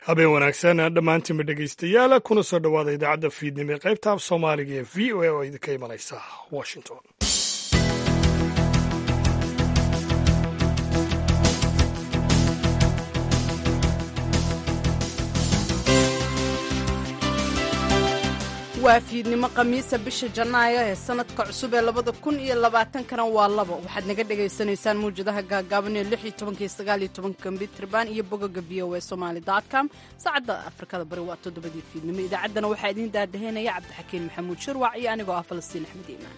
habeen wanaagsan dhammaantiinba dhegaystayaal kuna soo dhowaada idaacadda fiidnimo ee qaybta af soomaaliga ee v o a oo idinka imanaysa washington waa fiidnimo khamiisa bisha janaayo ee sanadka cusub ee labada kun iyo labaatankana waa labo waxaad naga dhagaysanaysaan mawjadaha gaagaaban ee lix iyo tobanka iyo sagaal iyo tobanka mitrband iyo bogoga v o a somaali dot com saacadda afrikada bari waa toddobadii fiidnimo idaacaddana waxaa idiin daadaheynaya cabdixakiin maxamuud shirwac iyo anigoo ah falastiin axmed iimaan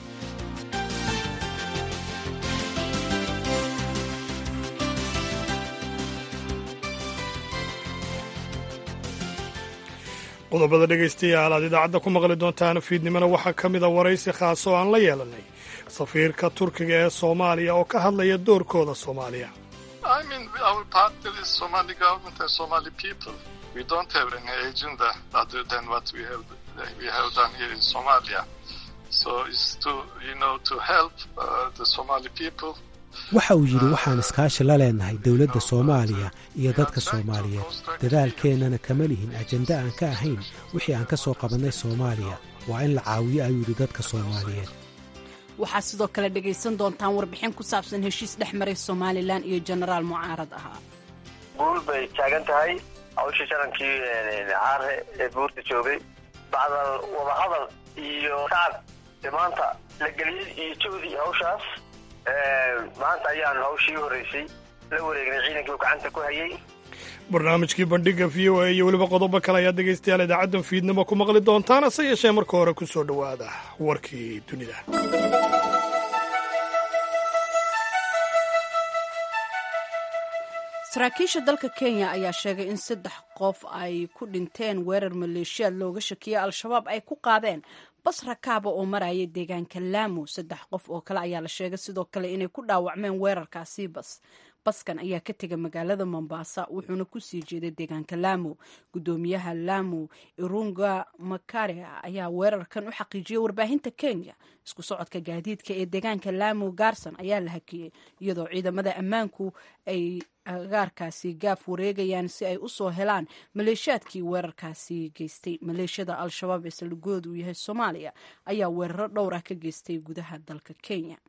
qodobada dhegaystayaal aad idaacadda ku maqli doontaan fiidnimona waxaa ka mida waraysi khaas oo aan la yeelanay safiirka turkiga ee soomaaliya oo ka hadlaya doorkooda soomaaliya waxa uu yidhi waxaan iskaashi la leenahay dowladda soomaaliya iyo dadka soomaaliyeed dadaalkeennana kama lihin ajende aan ka ahayn wixii aan ka soo qabannay soomaaliya waa in la caawiyo ayuu yidhi dadka soomaaliyeed waxaad sidoo kale dhegaysan doontaan warbixin ku saabsan heshiis dhex maray somalilan iyo jenaraal mucaarad ahaa guul bay taagan tahay hawshii shanankii caare ee buurta joogay bacdal wadahadal iyo tacab maanta la geliyey iyo joodii hawshaas maanta ayaan hawshii u horreysay la wareegnay ciidankii uu gacanta ku hayay barnaamijkii bandhiga v o a iyo weliba qodobo kale ayaad dhegaystayaal idaacaddan fiidnimo ku maqli doontaan hase yeeshee marka hore ku soo dhowaada warkii dunida saraakiisha dalka kenya ayaa sheegay in saddex qof ay ku dhinteen weerar maleeshiyaad looga shakiyey al-shabaab ay ku qaadeen bas rakaaba oo maraya deegaanka laamu saddex qof oo kale ayaa la sheegay sidoo kale inay ku dhaawacmeen weerarkaasi bas baskan ayaa ka tegay magaalada mombasa wuxuuna kusii jeeday deegaanka laamu gudoomiyaha laamu irunga makare ayaa weerarkan u xaqiijiyey warbaahinta kenya isku socodka gaadiidka ee deegaanka laamu gaarson ayaa la hakiyey iyadoo ciidamada ammaanku ay agaarkaasi gaaf wareegayaan si ay usoo helaan maleeshiyaadkii weerarkaasi geystay maleeshiyada al-shabaab ee saldhigooda uu yahay soomaaliya ayaa weeraro dhowr ah ka geystay gudaha dalka kenya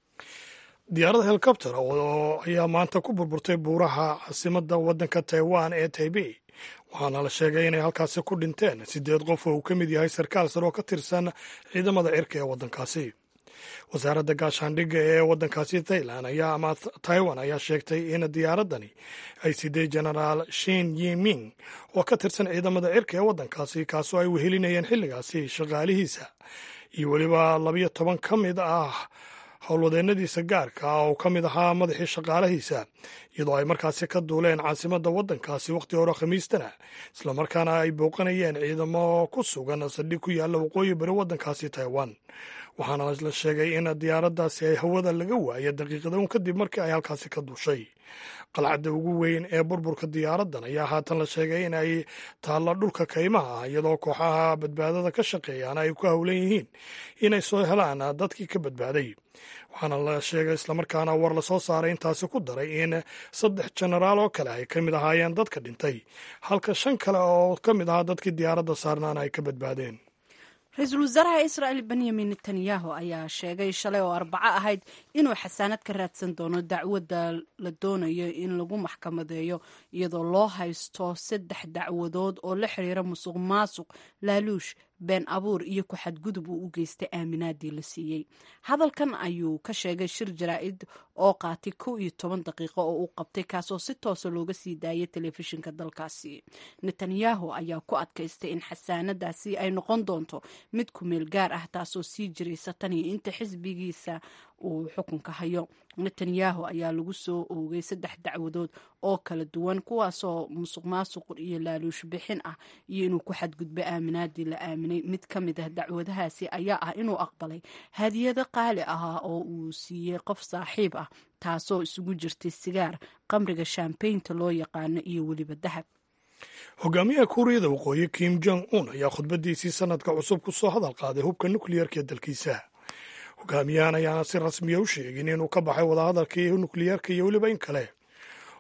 diyaarad helikobter oo ayaa maanta ku burburtay buuraha caasimadda waddanka taiwan ee taibei waxaana la sheegay inay halkaasi ku dhinteen siddeed qof oo uu ka mid yahay sarkaal sare oo ka tirsan ciidamada cirka ee waddankaasi wasaaradda gaashaandhigga ee waddankaasi thailand ayaa ama taiwan ayaa sheegtay in diyaaraddani ay siday genaraal shin yiming oo ka tirsan ciidamada cirka ee waddankaasi kaasoo ay wehelinayeen xilligaasi shaqaalihiisa iyo weliba labiyo toban ka mid ah howlwadeennadiisa gaarka ah oo ka mid ahaa madaxii shaqaalahiisa iyadoo ay markaasi ka duuleen caasimadda waddankaasi wakhti hore khamiistana islamarkaana ay booqanayeen ciidamo ku sugan saldhig ku yaalla waqooyi bari waddankaasi taiwan waxaana la sheegay in diyaaraddaasi ay hawada laga waaya daqiiqada un kadib markii ay halkaasi ka duushay qalcadda ugu weyn ee burburka diyaaraddan ayaa haatan la sheegay in ay taalla dhulka kaymaha ah iyadoo kooxaha badbaadada ka shaqeeyaana ay ku howlan yihiin inay soo helaan dadkii ka badbaaday waxaana la sheegay islamarkaana war lasoo saaray intaasi ku daray in saddex jenaraal oo kale ay ka mid ahaayeen dadka dhintay halka shan kale oo ka mid ahaa dadkii diyaaradda saarnaana ay ka badbaadeen ra-iisul wasaaraha israa'el benyamin netanyahu ayaa sheegay shalay oo arbaco ahayd inuu xasaanad ka raadsan doono dacwadda la doonayo in lagu maxkamadeeyo iyadoo loo haysto saddex dacwadood oo la xiriira musuq maasuq laaluush been abuur iyo ku xadgudub uu u geystay aaminaadii la siiyey hadalkan ayuu ka sheegay shir jaraa'id oo qaatay kow iyo toban daqiiqo oo uu qabtay kaasoo si toosa looga sii daayay telefishinka dalkaasi netanyahu ayaa ku adkaystay in xasaanadaasi ay noqon doonto mid ku meel gaar ah taasoo sii jiraysa tan iyo inta xisbigiisa uu xukunka hayo netanyahu ayaa lagu soo oogay saddex dacwadood oo kala duwan kuwaasoo musuq maasuq iyo laaluush bixin ah iyo inuu ku xadgudbo aaminaadii la aaminay mid ka mid ah dacwadahaasi ayaa ah inuu aqbalay hadiyado qaali ah oo uu siiyey qof saaxiib ah taasoo isugu jirtay sigaar qamriga shambaynta loo yaqaano iyo weliba dahab hogaamiyaha kuuriyada waqooyi kim jong un ayaa khudbadiisii sanadka cusub ku soo hadal qaaday hubka nukliyeerka ee dalkiisa hogaamiyahan ayaana si rasmiya u sheegin inuu ka baxay wadahadalkii nukliyeerka iyo weliba in kale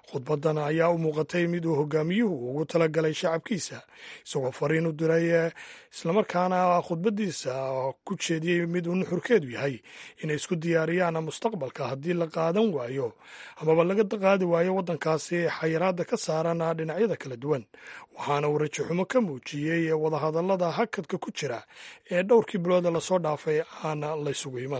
khudbadan ayaa u muuqatay mid uu hogaamiyuhu ugu talagalay shacabkiisa isagoo fariin u diray islamarkaana khudbadiisa ku jeediyey mid uu nuxurkeedu yahay inay isku diyaariyaan mustaqbalka haddii la qaadan waayo amaba laga qaadi waayo waddankaasi xayiraadda ka saaran dhinacyada kala duwan waxaana uu rajaxumo ka muujiyey wadahadallada hakadka ku jira ee dhowrkii bilooda lasoo dhaafay aan laysugu iman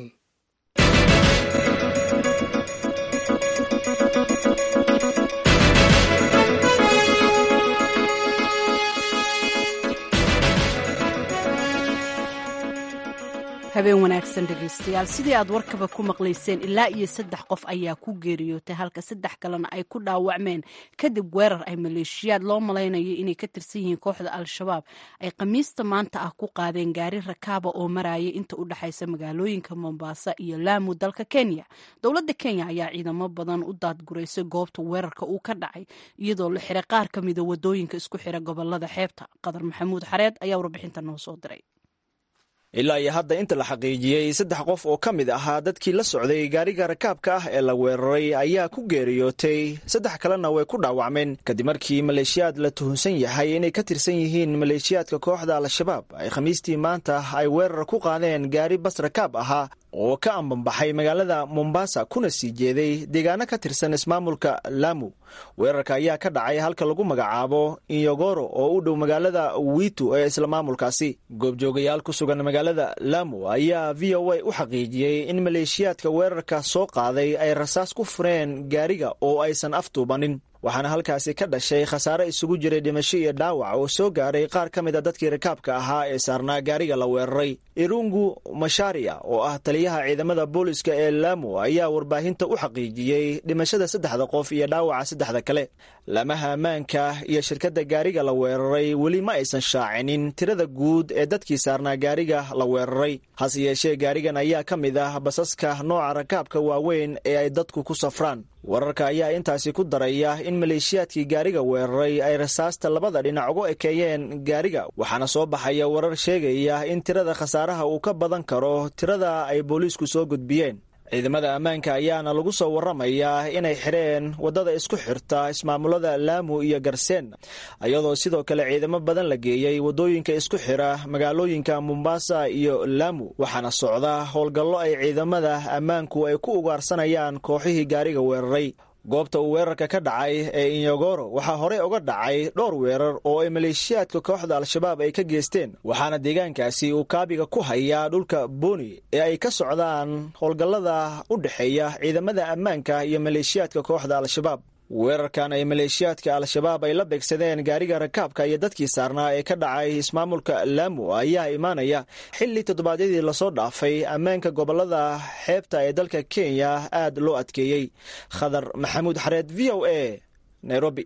habeen wanaagsan dhegaystayaal sidii aad warkaba ku maqlayseen ilaa iyo saddex qof ayaa ku geeriyootay halka saddex kalena ay ku dhaawacmeen kadib weerar ay maleeshiyaad loo malaynayo inay ka tirsan yihiin kooxda al-shabaab ay khamiista maanta ah ku qaadeen gaari rakaaba oo maraya inta u dhexaysa magaalooyinka mombasa iyo laamu dalka kenya dowladda kenya ayaa ciidamo badan u daadguraysay goobta weerarka uu ka dhacay iyadoo la xiray qaar ka mida wadooyinka isku xira gobolada xeebta qadar maxamuud xareed ayaa warbixinta noo soo diray ilaa iyo hadda inta la xaqiijiyey saddex qof oo ka mid ahaa dadkii la socday gaariga rakaabka ah ee la weeraray ayaa ku geeriyootay saddex kalena way ku dhaawacmeen kadib markii maleeshiyaad la tuhunsan yahay inay ka tirsan yihiin maleeshiyaadka kooxda al-shabaab ay khamiistii maanta ay weerar ku qaadeen gaari bas rakaab ahaa oo ka ambanbaxay magaalada mombasa kuna sii jeeday deegaano ka tirsan ismaamulka laamu weerarka ayaa ka dhacay halka lagu magacaabo inyogoro oo u dhow magaalada witu ee isla maamulkaasi goobjoogayaal ku sugan magaalada laamu ayaa v o a u xaqiijiyey in maleeshiyaadka weerarka soo qaaday ay rasaas ku fureen gaariga oo aysan aftuubanin waxaana halkaasi ka dhashay khasaare isugu jiray dhimasho iyo dhaawac oo soo gaaray qaar ka mid a dadkii rakaabka ahaa ee saarnaa gaariga la weeraray irungu masharia oo ah taliyaha ciidamada booliska ee laamu ayaa warbaahinta u xaqiijiyey dhimashada saddexda qof iyo dhaawaca saddexda kale lamaha ammaanka iyo shirkadda gaariga la weeraray weli ma aysan shaacinin tirada guud ee dadkii saarnaa gaariga la weeraray hase yeeshee gaarigan ayaa ka mid ah basaska nooca rakaabka waaweyn ee ay dadku ku safraan wararka ayaa intaasi ku daraya in maleeshiyaadkii gaariga weeraray ay rasaasta labada dhinac uga ekeeyeen gaariga waxaana soo baxaya warar sheegaya in tirada khasaaraha uu ka badan karo tirada ay booliisku soo gudbiyeen ciidamada ammaanka ayaana lagu soo waramayaa inay xidheen waddada isku xirta ismaamulada laamu iyo garseen iyadoo sidoo kale ciidamo badan la geeyey waddooyinka isku xira magaalooyinka mombasa iyo laamu waxaana socda howlgallo ay ciidamada ammaanku ay ku ugaarsanayaan kooxihii gaariga weeraray goobta uu weerarka ka dhacay ee inyogoro waxaa horey uga dhacay dhowr weerar oo ay maleeshiyaadka kooxda al-shabaab ay ka geesteen waxaana deegaankaasi uu kaabiga ku hayaa dhulka booni ee ay ka socdaan howlgallada u dhexeeya ciidamada ammaanka iyo maleeshiyaadka kooxda al-shabaab weerarkan ay maleeshiyaadka al-shabaab ay la beegsadeen gaariga rakaabka iyo dadkii saarnaa ee ka dhacay ismaamulka laamu ayaa imaanaya xilli toddobaadyadii lasoo dhaafay ammaanka gobolada xeebta ee dalka kenya aad loo adkeeyey khadar maxamuud xareed v o a nairobi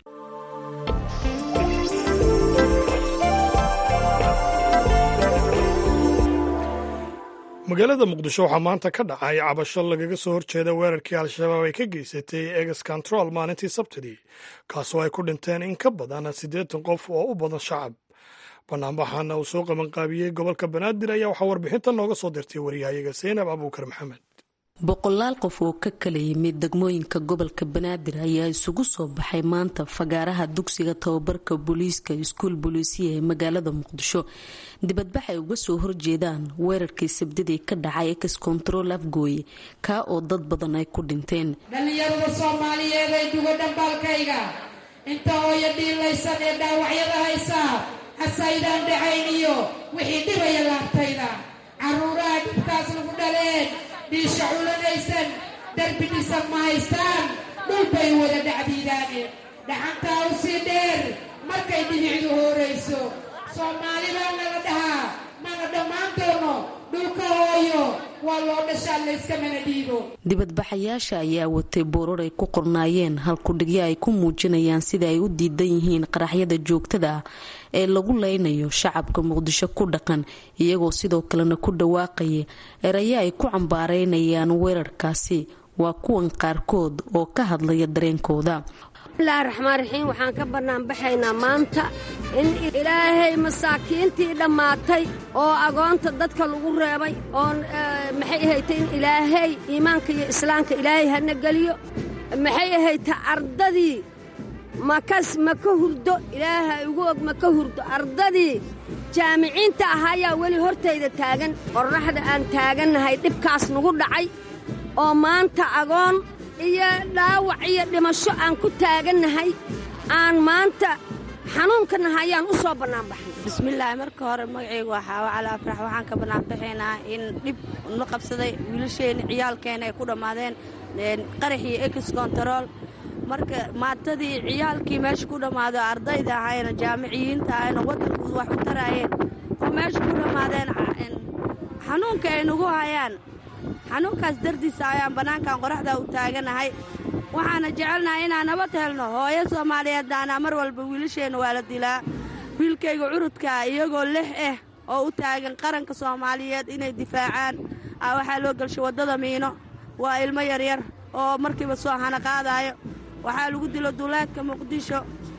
magaalada muqdisho waxaa maanta ka dhacay cabasho lagaga soo horjeeda weerarkii al-shabaab ay ka geysatay eges control maalintii sabtidii kaasoo ay ku dhinteen in ka badan siddeetan qof oo u badan shacab banaanbaxana uu soo qabanqaabiyey gobolka banaadir ayaa waxaa warbixinta nooga soo dirtay waryahayaga seynab abuukar maxamed boqolaal qof oo ka kala yimid degmooyinka gobolka banaadir ayaa isugu soo baxay maanta fagaaraha dugsiga tababarka booliiska iskuul booliisiya ee magaalada muqdisho dibadbax ay uga soo horjeedaan weerarkii sabdidii ka dhacay ex control afgooye kaa oo dad badan ay ku dhinteen dhallinyarada soomaaliyeed ay duga dhambaalkayga inta hooyo dhiilaysan ee dhaawacyada haysaa hasaydaan dhacayn iyo wixii dhibaya laabtayda caruuraha dhibkaas lagu dhaleen dhiisha culanaysan darbi dhisan ma haystaan dhulbay wada dhacdiidaane dhaxantaa u sii dheer markay dhibicdu hoorayso soomaali baa nala dhahaa mana dhammaan doono dhulka hooyo waa loo dhashaa layskamana dhiibo dibadbaxayaasha ayaa watay boorar ay ku qornaayeen halkudhigyo ay ku muujinayaan sida ay u diidan yihiin qaraxyada joogtada ah ee lagu leynayo shacabka muqdisho ku dhaqan iyagoo sidoo kalena ku dhawaaqaya erayo ay ku cambaareynayaan weerarkaasi waa kuwan qaarkood oo ka hadlaya dareenkooda bismillahi raxmaan raxiim waxaan ka bannaanbaxaynaa maanta in ilaahay masaakiintii dhammaatay oo agoonta dadka lagu reebay oo maxay ahaytay in ilaahay iimaanka iyo islaamka ilaahay hana geliyo maxay ahayta ardadii makas ma ka hurdo ilaaha igu og ma ka hurdo ardadii jaamiciinta ahaayaa weli hortayda taagan qorraxda aan taagannahay dhibkaas nagu dhacay oo maanta agoon iyo dhaawac iyo dhimasho aan ku taagannahay aan maanta xanuunka nahayaan u soo bannaanbaxnay bismillaahi marka hore magacaygu waa xaawo cali afrax waxaan ka bannaanbaxaynaa in dhib na qabsaday wiilasheenna ciyaalkeenna ay ku dhammaadeen qarax iyo ex kontarool marka maatadii ciyaalkii meesha ku dhammaado ardayda ahayna jaamiciyiinta ahayna waddanku wax u taraayeen oo meesha ku dhammaadeen xanuunka ay nagu hayaan xanuunkaas dardiisa ayaan bannaankan qoraxdaa u taaganahay waxaana jecelnahay inaan nabad helno hooyo soomaaliyeeddaana mar walba wiilasheenna waa la dilaa wiilkayga curudkaa iyagoo lix ah oo u taagan qaranka soomaaliyeed inay difaacaan ah waxaa loo gelshay waddada miino waa ilmo yaryar oo markiiba soo hana qaadaayo waxaa lagu dilo duleedka muqdisho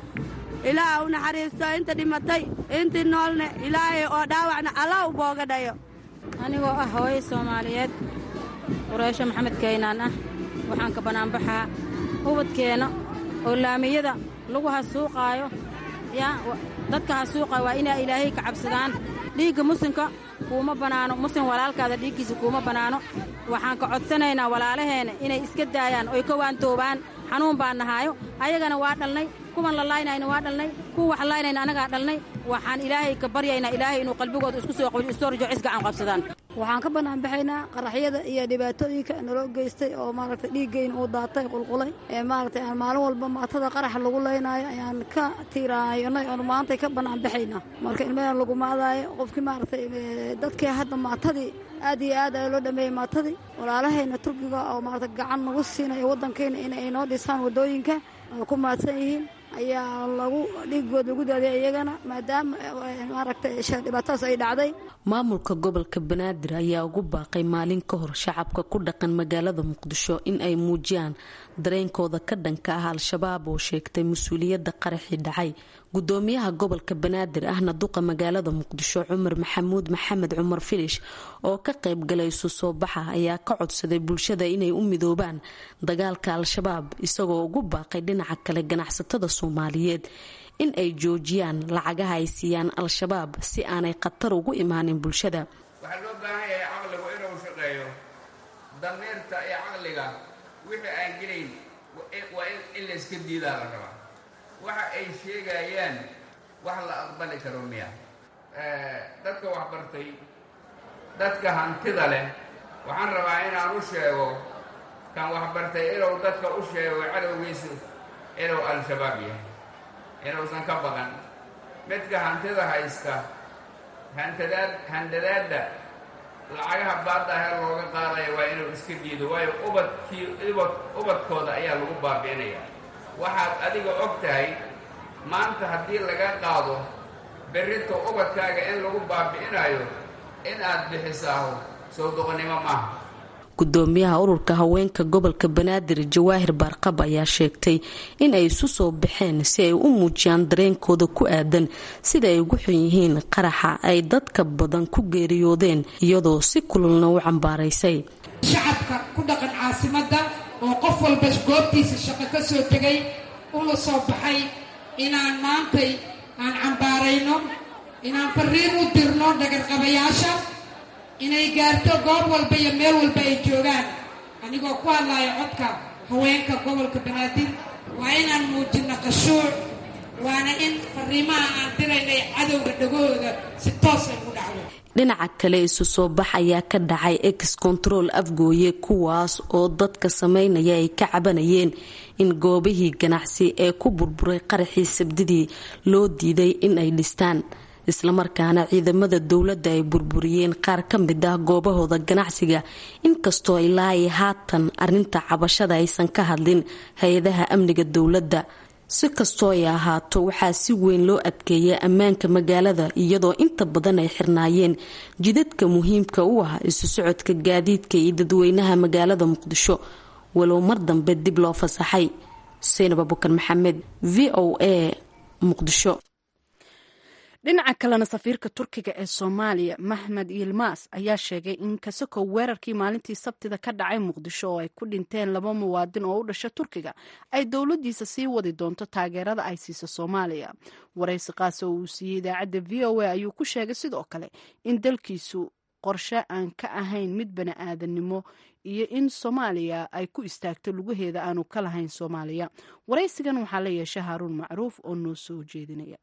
ilaah u naxariisto inta dhimatay intii noolne ilaahay oo dhaawacna allah u booga dhayo anigoo ah hooyo soomaaliyeed qureysho maxamed kaynaan ah waxaan ka bannaanbaxaa ubadkeenna oo laamiyada lagu hasuuqaayo yaa dadka hasuuqaayo waa inaa ilaahay ka cabsadaan dhiigga muslimka kuuma bannaano muslim walaalkaada dhiiggiisa kuuma bannaano waxaan ka codsanaynaa walaalaheenna inay iska daayaan oy ka waantoobaan xanuun baan nahaayo ayagana waa dhalnay kuwan la laaynayna waa dhalnay kuwa wax laaynayna annagaa dhalnay waxaan ilaahay ka baryaynaa ilaahay inuu qalbigooda isku soo qabiyo istorjo cis gacan qabsadaan waxaan ka banaanbaxaynaa qaraxyada iyo dhibaatooyinka naloo geystay oo maaragtay dhiiggeyn uu daatay qulqulay ee maaragtay aan maalin walba maatada qaraxa lagu laynaayo ayaan ka tiiraayonay oon maantay ka banaanbaxaynaa marka ilmadan lagu maadaayo qofkii maaragtay dadkii hadda maatadii aad iyo aad ayaa loo dhameeyey maatadii walaalahayna turkiga oo maaragtay gacan nagu siinaya waddankayna inay noo dhisaan waddooyinka oo ku maadsan yihiin ayaa lagu dhiigood lagu daadiyay iyagana maadaama maaragtay dhibaatadaas ay dhacday maamulka gobolka banaadir ayaa ugu baaqay maalin ka hor shacabka ku dhaqan magaalada muqdisho in ay muujiyaan dareenkooda ka dhanka ah al-shabaab oo sheegtay mas-uuliyadda qaraxii dhacay gudoomiyaha gobolka banaadir ahna duqa magaalada muqdisho cumar maxamuud maxamed cumar filish oo ka qayb galay isu soo baxa ayaa ka codsaday bulshada inay u midoobaan dagaalka al-shabaab isagoo ugu baaqay dhinaca kale ganacsatada soomaaliyeed in ay joojiyaan lacagaha ay siiyaan al-shabaab si aanay khatar ugu imaanin bulshada waxaa loo baahan yahay caqligu inuu shaqeeyo damiirta iyo caqliga wixii aan gelayn waa in layska diidaa la rabaa waxa ay sheegayaan wax la aqbali karo miya dadka waxbartay dadka hantida leh waxaan rabaa inaan u sheego kan waxbartay inuu dadka u sheego cadowgiisu inuu al-shabaab yahay inuusan ka baqan midka hantida haysta hantadaad handadaadda lacagaha baadda ahee looga qaadaya waa inuu iska diido waayo ubadkii ubad ubadkooda ayaa lagu baabi'inaya waxaad adiga og tahay maanta haddii laga qaado berrinta ubadkaaga in lagu baabi'inayo in aad bixisaaho soo doqonnimo maaha gudoomiyaha ururka haweenka gobolka banaadir jawaahir baarqab ayaa sheegtay in ay isu soo baxeen si ay u muujiyaan dareenkooda ku aadan sida ay ugu xun yihiin qaraxa ay dadka badan ku geeriyoodeen iyadoo si kululna u cambaaraysay shacabka ku dhaqan caasimadda oo qof walba goobtiisa shaqo ka soo tegay una soo baxay inaan maantay aan cambaarayno inaan fariin u dirno dhagarqabayaasha inay gaarto goob walba iyo meel walba ay joogaan anigoo ku hadlaayo codka haweenka gobolka banaadir waa inaan muujinno qashuuc waana in fariimaha aan diraynay cadowga dhagahooda si toosay ugu dhacdo dhinaca kale isu soo bax ayaa ka dhacay ex control afgooye kuwaas oo dadka sameynaya ay ka cabanayeen in goobihii ganacsi ee ku burburay qaraxii sabdidii loo diiday in ay dhistaan islamarkaana ciidamada dowladda ay burburiyeen qaar ka mid ah goobahooda ganacsiga inkastoo ilaa ay haatan arinta cabashada aysan ka hadlin hay-adaha amniga dowladda si kastoo ay ahaato waxaa si weyn loo adkeeyay ammaanka magaalada iyadoo inta badan ay xirnaayeen jidadka muhiimka u ah isu socodka gaadiidka iyo dadweynaha magaalada muqdisho walow mar dambe dib loo fasaxay xuseen abubakar maxamed v o a muqdisho dhinaca kalena safiirka turkiga ee soomaaliya maxmed yilmaas ayaa sheegay in kasakow weerarkii maalintii sabtida ka dhacay muqdisho oo ay ku dhinteen laba muwaadin oo u dhasha turkiga ay dowladiisa sii wadi doonto taageerada ay siiso soomaaliya waraysi qaasa oo uu siiyey idaacadda v o a ayuu ku sheegay sidoo kale in dalkiisu qorshe aan ka ahayn mid bani aadannimo iyo in soomaaliya ay ku istaagto lugaheeda aanu ka lahayn soomaaliya waraysigan waxaa la yeeshay haaruun macruuf oo noo soo jeedinaya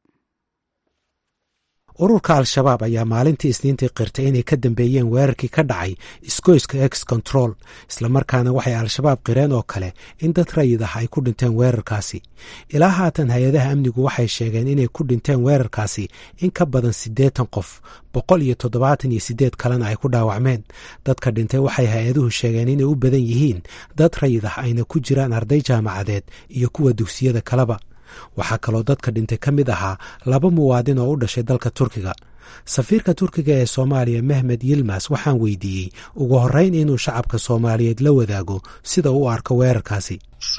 ururka al-shabaab ayaa maalintii isniintii qirtay inay ka dambeeyeen weerarkii ka dhacay isgoyska ex control islamarkaana waxay al-shabaab qireen oo kale in dad rayid ah ay ku dhinteen weerarkaasi ilaa haatan hay-adaha amnigu waxay sheegeen inay ku dhinteen weerarkaasi in ka badan siddeetan qof boqol iyo toddobaatan iyo siddeed kalena ay ku dhaawacmeen dadka dhintay waxay hay-aduhu sheegeen inay u badan yihiin dad rayid ah ayna ku jiraan arday jaamacadeed iyo kuwa dugsiyada kaleba waxaa kaloo dadka dhintay ka mid ahaa laba muwaadin oo u dhashay dalka turkiga safiirka turkiga ee soomaaliya mehmed yilmas waxaan weydiiyey ugu horreyn inuu shacabka soomaaliyeed la wadaago sida u arko weerarkaasi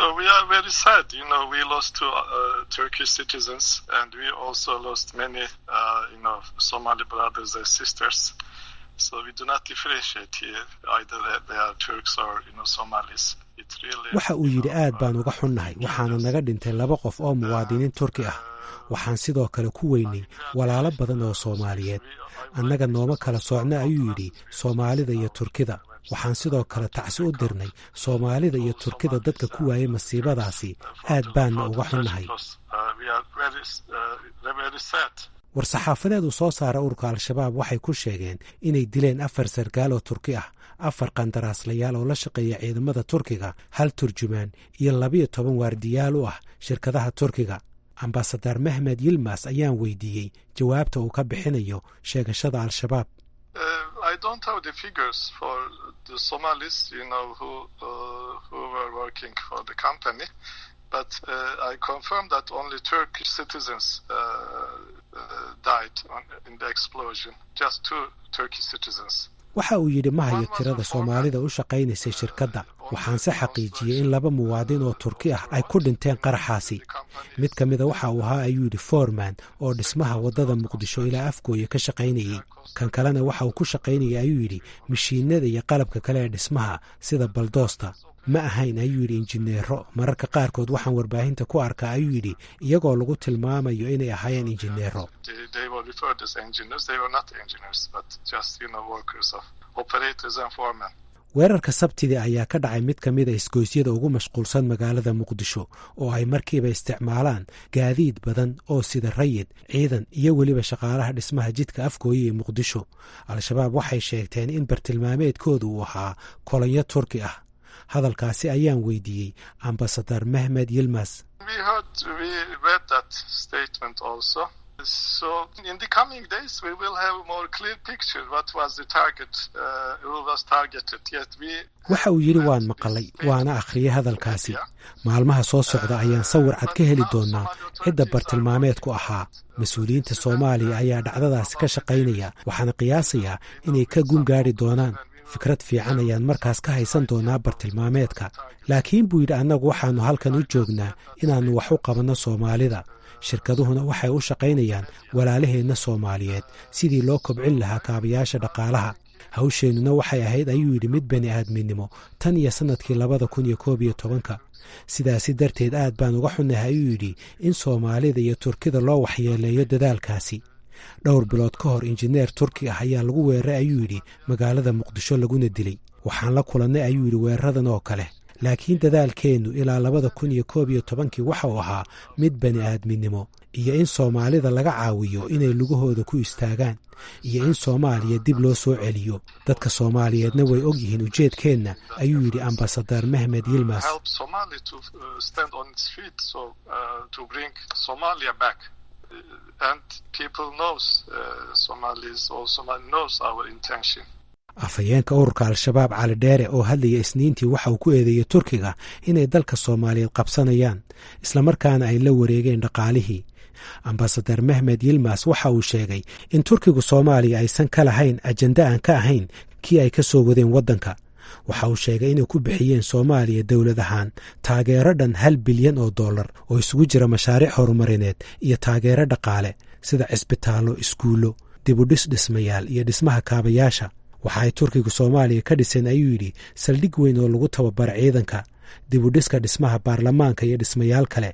waxa uu yidhi aad baan uga xunnahay waxaana naga dhintay laba qof oo muwaadiniin turki ah waxaan sidoo kale ku weynay walaalo badan oo soomaaliyeed annaga nooma kala soocna ayuu yidhi soomaalida iyo turkida waxaan sidoo kale tacsi u dirnay soomaalida iyo turkida dadka ku waayay masiibadaasi aad baanna uga xunnahay war-saxaafadeed uu soo saara ururka al-shabaab waxay ku sheegeen inay dileen afar sarkaal oo turki ah afar qandaraaslayaal oo la shaqeeya ciidamada turkiga hal turjumaan iyo labiyo toban waardiyaal u ah shirkadaha turkiga ambasadar mehmed yilmas ayaan weydiiyey jawaabta uu ka bixinayo sheegashada al-shabaab but uh, I confirm that only Turkish citizens uh, uh, died on, in the explosion. Just two Turkish citizens. waxa uu yidhi ma hayo tirada soomaalida u shaqaynaysay shirkadda waxaanse xaqiijiyey in laba muwaadin oo turki ah ay ku dhinteen qaraxaasi mid ka mida waxa uu ahaa ayuu yidhi foreman oo dhismaha waddada muqdisho ilaa afgooya ka shaqaynayey kan kalena waxa uu ku shaqaynayay ayuu yidhi mashiinada iyo qalabka kale ee dhismaha sida baldoosta ma ahayn ayuu yidhi injineero mararka qaarkood waxaan warbaahinta ku arkaa ayuu yidhi iyagoo lagu tilmaamayo inay ahaayeen injineero weerarka sabtidii ayaa ka dhacay mid ka mida isgoysyada ugu mashquulsan magaalada muqdisho oo ay markiiba isticmaalaan gaadiid badan oo sida rayid ciidan iyo weliba shaqaalaha dhismaha jidka afgooye ee muqdisho al-shabaab waxay sheegteen in bartilmaameedkooda uu ahaa kolonyo turki ah hadalkaasi ayaan weydiiyey ambasadar mehmed yilmas waxa uu yidhi waan maqalay waana akhriyay hadalkaasi maalmaha soo socda ayaan sawir cad ka heli doonaa cidda bartilmaameedku ahaa mas-uuliyiinta soomaaliya ayaa dhacdadaasi ka shaqaynaya waxaana qiyaasayaa inay ka gun gaari doonaan fikrad fiican ayaan markaas ka haysan doonaa bartilmaameedka laakiin buu yidhi annagu waxaannu halkan u joognaa inaannu wax u qabanno soomaalida shirkaduhuna waxay u shaqaynayaan walaalaheenna soomaaliyeed sidii loo kobcin lahaa kaabayaasha dhaqaalaha hawsheennuna waxay ahayd ayuu yidhi mid bani aadminimo tan iyo sannadkii labada kun iyo koob iyo tobanka sidaasi darteed aad baan uga xunnahay ayuu yidhi in soomaalida iyo turkida loo waxyeeleeyo dadaalkaasi dhowr bilood ka hor injineer turki ah ayaa lagu weeraray ayuu yidhi magaalada muqdisho laguna dilay waxaan la kulannay ayuu yidhi weeraradan oo kale laakiin dadaalkeennu ilaa labada kun iyo koob iyo tobankii waxa uu ahaa mid bani aadminimo iyo in soomaalida laga caawiyo inay lugahooda ku istaagaan iyo in soomaaliya dib loo soo celiyo dadka soomaaliyeedna way og yihiin ujeedkeenna ayuu yidhi ambasadar mehmed yilmas afhayeenka ururka al-shabaab cali dheere oo hadlaya isniintii waxa uu ku eedeeyey turkiga inay dalka soomaaliyeed qabsanayaan islamarkaana ay la wareegeen dhaqaalihii ambasadar mehmed yilmas waxa uu sheegay in turkigu soomaaliya aysan ka lahayn ajenda aan ka ahayn kii ay ka soo wadeen waddanka waxa uu sheegay inay ku bixiyeen soomaaliya dowlad ahaan taageero dhan hal bilyan oo dollar oo isugu jira mashaariic horumarineed iyo taageero dhaqaale sida cisbitaallo iskuullo dibudhis dhismayaal iyo dhismaha kaabayaasha waxa ay turkiga soomaaliya ka dhiseen ayuu yidhi saldhig weyn oo lagu tababaro ciidanka dibudhiska dhismaha baarlamaanka iyo dhismayaal kale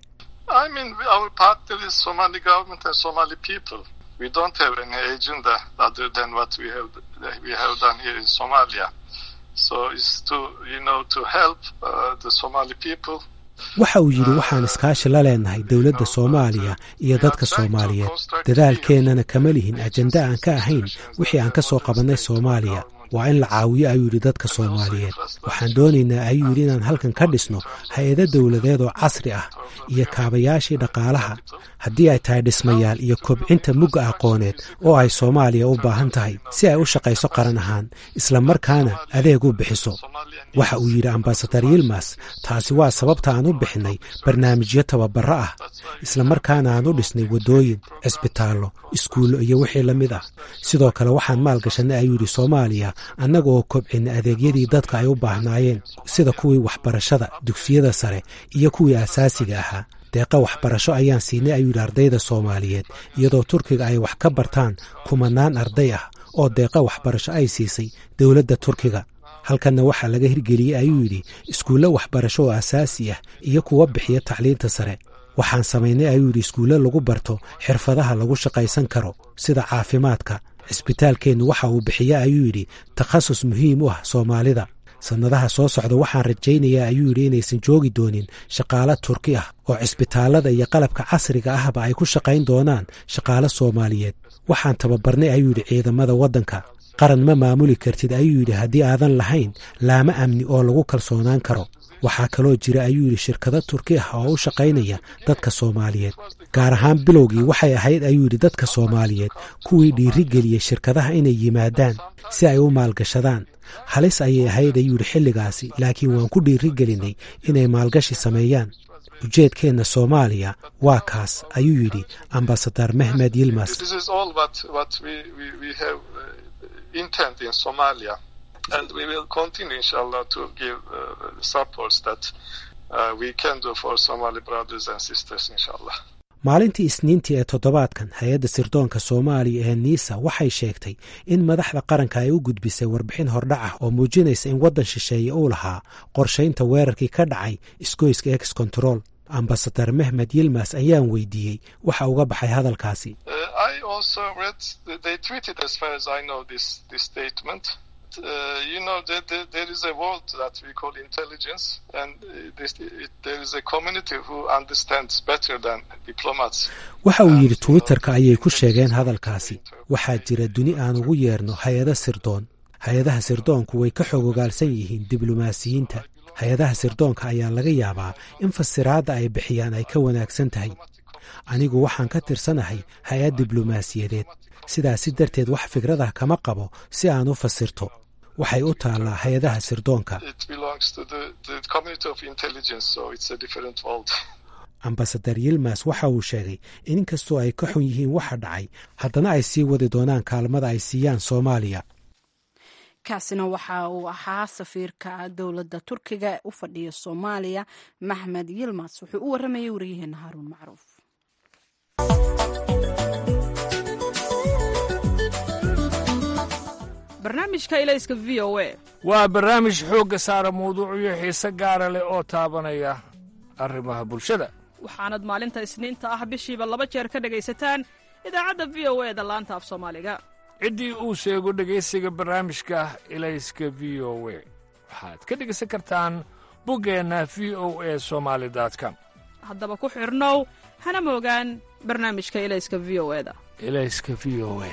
waxa uu yidhi waxaan iskaashi la leenahay dowladda soomaaliya iyo dadka soomaaliyeed dadaalkeennana kama lihin ajenda aan ka ahayn wixii aan ka soo qabannay soomaaliya waa in la caawiyo ayuu yidhi dadka soomaaliyeed waxaan doonaynaa ayuu yidhi inaan halkan ka dhisno hay-ado dowladeed oo casri ah iyo kaabayaashii dhaqaalaha haddii ay tahay dhismayaal iyo kobcinta mugga aqooneed oo ay soomaaliya u baahan tahay si ay u shaqayso qaran ahaan isla markaana adeeg u bixiso waxa uu yidhi ambasadar yilmas taasi waa sababta aan u bixinnay barnaamijyo tababaro ah isla markaana aan u dhisnay waddooyin cisbitaallo iskuullo iyo wixii la mid ah sidoo kale waxaan maalgashanay ayuu yidhi soomaaliya annaga oo kobcinna adeegyadii dadka ay u baahnaayeen sida kuwii waxbarashada dugsiyada sare iyo kuwii asaasiga ahaa deeqa waxbarasho ayaan siinay ayuu yidhi ardayda soomaaliyeed iyadoo turkiga ay wax ka bartaan kumanaan arday ah oo deeqa waxbarasho ay siisay dowladda turkiga halkanna waxaa laga hirgeliyey ayuu yidhi iskuullo waxbarasho oo asaasi ah iyo kuwa bixiya tacliinta sare waxaan samaynay ayuu yidhi iskuulle lagu barto xirfadaha lagu shaqaysan karo sida caafimaadka cisbitaalkeennu waxa uu bixiya ayuu yidhi takhasus muhiim u ah soomaalida sannadaha soo socda waxaan rajaynayaa ayuu yidhi inaysan joogi doonin shaqaalo turki ah oo cisbitaallada iyo qalabka casriga ahba ay ku shaqayn doonaan shaqaalo soomaaliyeed waxaan tababarnay ayuu yidhi ciidamada waddanka qaran ma maamuli kartid ayuu yidhi haddii aadan lahayn laamo amni oo lagu kalsoonaan karo waxaa kaloo jira ayuu yidhi shirkado turki ah oo u shaqaynaya dadka soomaaliyeed gaar ahaan bilowgii waxay ahayd ayuu yidhi dadka soomaaliyeed kuwii dhiiri geliyey shirkadaha inay yimaadaan si ay u maalgashadaan halis ayay ahayd ayuu yidhi xilligaasi laakiin waan ku dhiiri gelinay inay maalgashi sameeyaan ujeedkeenna soomaaliya waa kaas ayuu yidhi ambasadar mehmed yilmas intent in Somalia, and we will continue, inshallah, to give uh, supports that uh, we can do for Somali brothers and sisters, inshallah. maalintii isniintii ee toddobaadkan hay-adda sirdoonka soomaaliya ee niisa waxay sheegtay in madaxda qaranka ay u gudbisay warbixin hordhac ah oo muujinaysa in waddan shisheeye uu lahaa qorshaynta weerarkii ka dhacay isgoyska ex control ambasadar mehmed yilmas ayaan weydiiyey waxa uga baxay hadalkaasi Uh, you know, there, there, there is a world that we call intelligence, and this, it, there is a community who understands better than diplomats. waxa uu yidhi twitterka ayay ku sheegeen hadalkaasi waxaa jira duni aan ugu yeerno hay-ado sirdoon hay-adaha sirdoonku way ka xogogaalsan yihiin diblomaasiyiinta hay-adaha sirdoonka ayaa laga yaabaa in fasiraadda ay bixiyaan ay ka wanaagsan tahay anigu waxaan ka tirsanahay hay-ad diblomaasiyadeed sidaasi darteed wax fikradah kama qabo si aan u fasirto waxay u taallaa hay-adaha sirdoonka ambasadar yilmas waxa uu sheegay in inkastoo ay ka xun yihiin waxa dhacay haddana ay sii wadi doonaan kaalmada ay siiyaan soomaaliya kaasina waxa uu ahaa safiirka dowladda turkiga ee u fadhiya soomaaliya maxmed yilmas wuxuu u waramayay waryaheena haaruun macruuf barnaamijka ilayska v o a waa barnaamij xoogga saara mawduucyo xiise gaara leh oo taabanaya arrimaha bulshada waxaanad maalinta isniinta ah bishiiba laba jeer ka dhegaysataan idaacadda v o e da laanta af soomaaliga ciddii uu sheego dhegaysiga barnaamijka ilayska v o we waxaad ka dhegaysan kartaan buggeenna v o e somaali com haddaba ku xidhnow hana moogaan barnaamijka ilayska v o eda ilayska v o e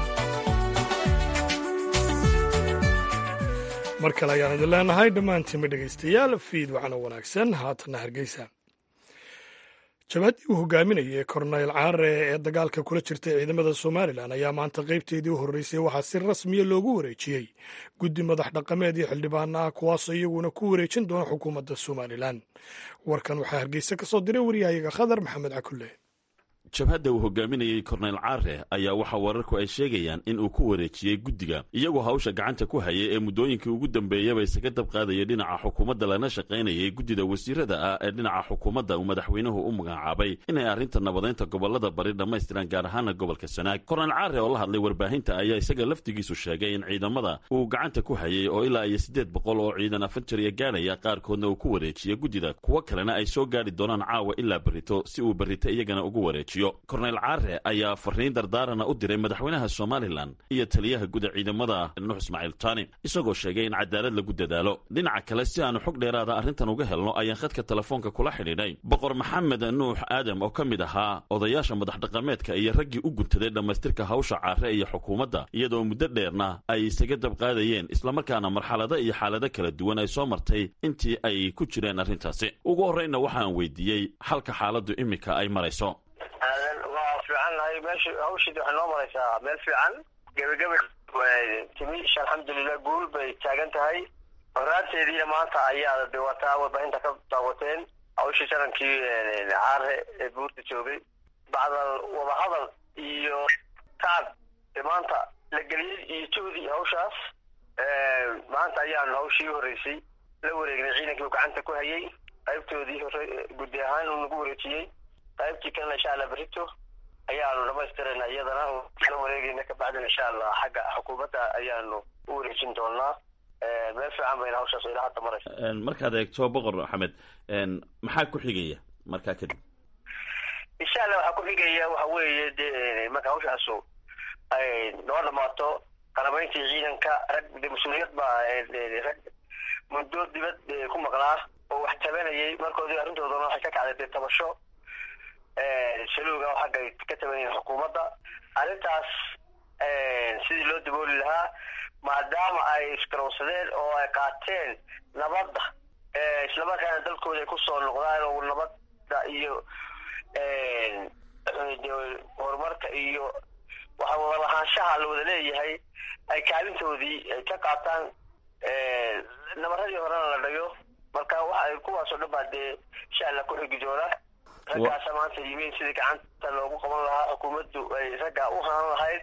mar kale ayaan idin leenahay dhammaantiinba dhegaystayaal fiid waxaana wanaagsan haatanna hargeysa jabhaddii uu hogaaminayay korneyl caare ee dagaalka kula jirtay ciidamada somalilan ayaa maanta qaybteedii u horreysay waxaa si rasmiya loogu wareejiyey guddi madax dhaqameed iyo xildhibaana ah kuwaasoo iyaguna ku wareejin doona xukuumadda somalilan warkan waxaa hargeysa ka soo diray waryahayaga khadar maxamed cakulle jabhadda uu hogaaminayey korneyl caare ayaa waxaa wararku ay sheegayaan in uu ku wareejiyey guddiga iyagoo hawsha gacanta ku hayay ee muddooyinkii ugu dambeeyaba isaga dab qaadaya dhinaca xukuumadda lana shaqaynayay guddida wasiirada ah ee dhinaca xukuumadda uu madaxweynuhu u magacaabay inay arrinta nabadeynta gobolada bari dhammaystiraan gaar ahaana gobolka sanaag korneyl caare oo la hadlay warbaahinta ayaa isaga laftigiisu sheegay in ciidamada uu gacanta ku hayay oo ilaa iyo siddeed boqol oo ciidan afanjariya gaadhaya qaarkoodna uu ku wareejiyey guddida kuwo kalena ay soo gaadhi doonaan caawa ilaa berrito si uu berrito iyagana ugu wareejiyo korneyl caare ayaa fariin dardaarana u diray madaxweynaha somalilan iyo taliyaha guda ciidamada nuux ismaaciil taani isagoo sheegay in cadaalad lagu dadaalo dhinaca kale si aanu xog dheeraada arrintan uga helno ayaan khadka telefoonka kula xidhiidhay boqor maxamed nuux aadam oo ka mid ahaa odayaasha madaxdhaqameedka iyo raggii u guntaday dhammaystirka hawsha caare iyo xukuumadda iyadoo muddo dheerna ay isaga dabqaadayeen islamarkaana marxalado iyo xaalado kala duwan ay soo martay intii ay ku jireen arrintaasi ugu horreynna waxaan weydiiyey halka xaaladdu iminka ay marayso waa fiicannahay meesha hawshiid waxay noo maraysaa meel fiican gebageba timi alxamdulilah guul bay taagan tahay horaanteediina maanta ayaa de wataa warbaahinta ka daawateen hawshii shanankii caare ee buurta joogay bacdal wadahadal iyo tacab maanta la geliyey iyo juhdi hawshaas maanta ayaanu hawshii u horreysay la wareegnay ciidankii uu gacanta ku hayay qaybtoodii hore guddi ahaan uu nagu wareejiyey qaybtii kalena insha allah berito ayaanu dhamaystirayna iyadana la wareegayna kabacdina insha allah xagga xukuumadda ayaanu u wareejin doonaa meel fiican bayna hawshaas ilaa hadda maraysa markaad eegto boqor axmed maxaa ku xigaya markaa kadib insha allah waxaa ku xigaya waxa weeye de marka hawshaasu ay noo dhamaato qarabayntii ciidanka rag de mas-uuliyad baa rag muddo dibad ku maqnaa oo wax tabanayay markoodii arrintoodana waxay ka kacday dee tabasho saluuga oo xagga ay ka tabanayeen xukuumadda arrintaas sidii loo dabooli lahaa maadaama ay isgarowsadeen oo ay qaateen nabadda islamarkaana dalkooda ay kusoo noqdaan oo nabadda iyo horumarka iyo waxa wada lahaanshaha la wada leeyahay ay kaalintoodii ay ka qaataan nabaradii horena la dhayo marka waxa ay kuwaasoo dhan baa dee insha allah ku xigi doona raggaasa maanta yimin sidii gacanta loogu qaban lahaa xukuumaddu ay raggaa u hanan lahayd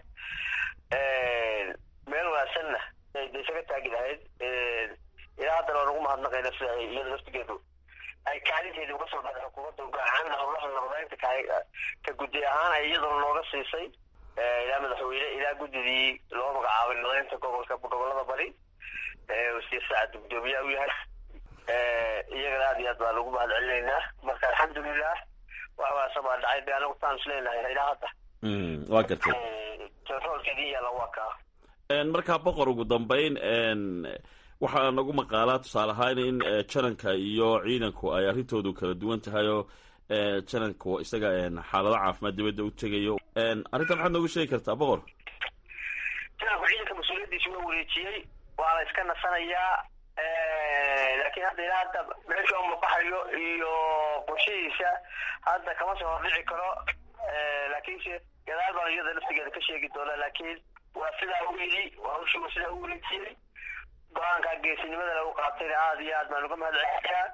meel wanaagsanna de isaga taagi lahayd ilaa haddana waan ugu mahadnaqayna sida ay iyada laftigeedu ay kaalinteedii uga soo baxday xukuumadda gacan howlaha nabadaynta ka guddi ahaan ay iyaduna nooga siisay ilaa madaxweyne ilaa guddidii loo magacaabay nabadaynta gobolka gobolada bari wasiir saacad gudoomiyaha u yahay iyagana aad iyo aad baa lagu mahad celinaynaa marka alxamdulilah wax wanaagsan baa dhacay de anagu taan isleenahay ilaa hadda waa gartay roolkeedii yaala waa kaa markaa boqor ugu dambeyn waxaa nagu maqaalaa tusaale ahaan in jananka iyo ciidanku ay arrintoodu kala duwan tahay oo jananku isaga xaalado caafimaad dibadda u tegayo arrintan maxaad noogu sheegi kartaa boqor jananku ciidanka mas-uuliyaddiisi waa wareejiyey waa la iska nasanayaa laakiin hadda ilaa hadda meesha uma baxayo iyo qorshihiisa hadda kama soo hordhici karo laakiinse gadaal baan iyada laftigeeda ka sheegi doonaa laakiin waa sidaa u yidhi hawshii waa sidaa u wareejiyey go-aankaa geesinimada lagu qaatayna aada iyo aad baan uga mahad celinayaa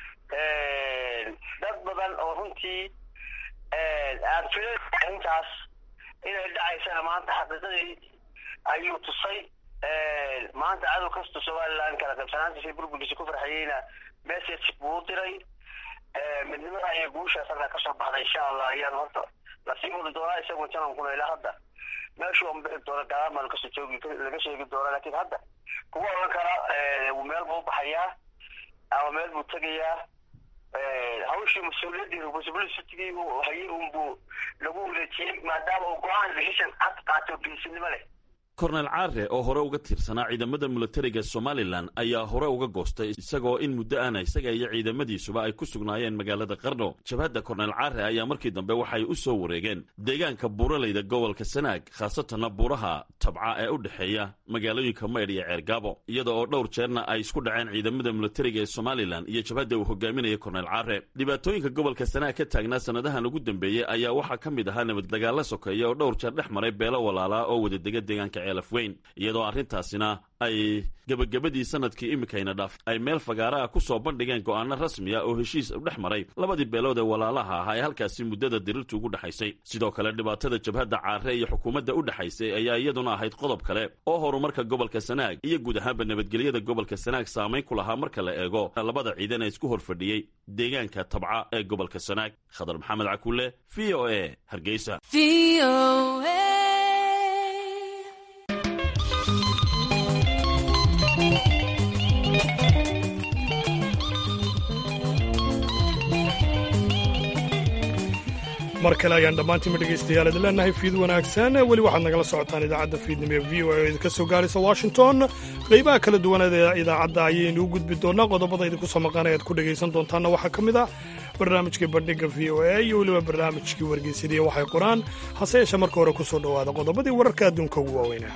dad badan oo runtii aan filan arrintaas inay dhacaysana maanta xaqiiqadii ayuu tusay maanta cadow kasta somalilan kala qaybsanaantiisa burburkiisa ku farxayeyna message buu u diray midnimada iyo guushaas halkaa kasoo baxday insha allah ayaan horta lasii wadi doonaa isagoo janankuna ilaa hadda meeshuu an bixi doona gadaal baan kasoo joogi laga sheegi doonaa laakiin hadda kuwa odhan kara meel buu baxayaa ama meel buu tegayaa hawshii mas-uuliyaddii responsibilitigii uu hayay unbuu lagu wareejiyey maadaama uu go-aan decision cad qaato geesinimo leh kornel caare oo hore uga tirsanaa ciidamada milatariga somalilan ayaa hore uga goostay isagoo in muddo ana isaga iyo ciidamadiisuba ay ku sugnaayeen magaalada qarno jabhadda kornel caare ayaa markii dambe waxay u soo wareegeen deegaanka buuraleyda gobolka sanaag khaasatanna buuraha tabca ee u dhexeeya magaalooyinka maydh iyo ceergaabo iyada oo dhowr jeerna ay isku dhaceen ciidamada milatariga ee somalilan iyo jabhadda uu hogaaminaya kornel caare dhibaatooyinka gobolka sanaag ka taagnaa sannadahan ugu dambeeyey ayaa waxaa ka mid ahaa nabad dagaalla sokeeya oo dhowr jeer dhex maray beelo walaalaa oo wadadega deegaanka ceelaf weyn iyadoo arrintaasina ay gebagabadii sanadkii iminkayna dhaaf ay meel fagaara ah ku soo bandhigeen go'aano rasmiya oo heshiis u dhex maray labadii beelood ee walaalaha ahaa ee halkaasi muddada dirirtu ugu dhexaysay sidoo kale dhibaatada jabhadda caare iyo xukuumadda u dhexaysay ayaa iyaduna ahayd qodob kale oo horumarka gobolka sanaag iyo guud ahaanba nabadgelyada gobolka sanaag saamayn ku lahaa marka la eego labada ciidan ee isku horfadhiyey deegaanka tabca ee gobolka sanaag khadar maxamed cakulle v o e hargeysa mar kale ayaan dhammaantiinma dhegaystayaal idin leenahay fiid wanaagsan weli waxaad nagala socotaan idaacadda fiidnimo ee v o e idinka soo gaaraysa washington qaybaha kala duwaneed ee idaacadda ayaynu u gudbi doonaa qodobada idinku soo maqanay aad ku dhegaysan doontaanna waxaa ka mid ah barnaamijkii bandhigga v o e iyo weliba barnaamijkii wargeysadii waxay qoraan hase yeeshee marka hore ku soo dhowaada qodobadii wararka adduunka ugu waaweynaa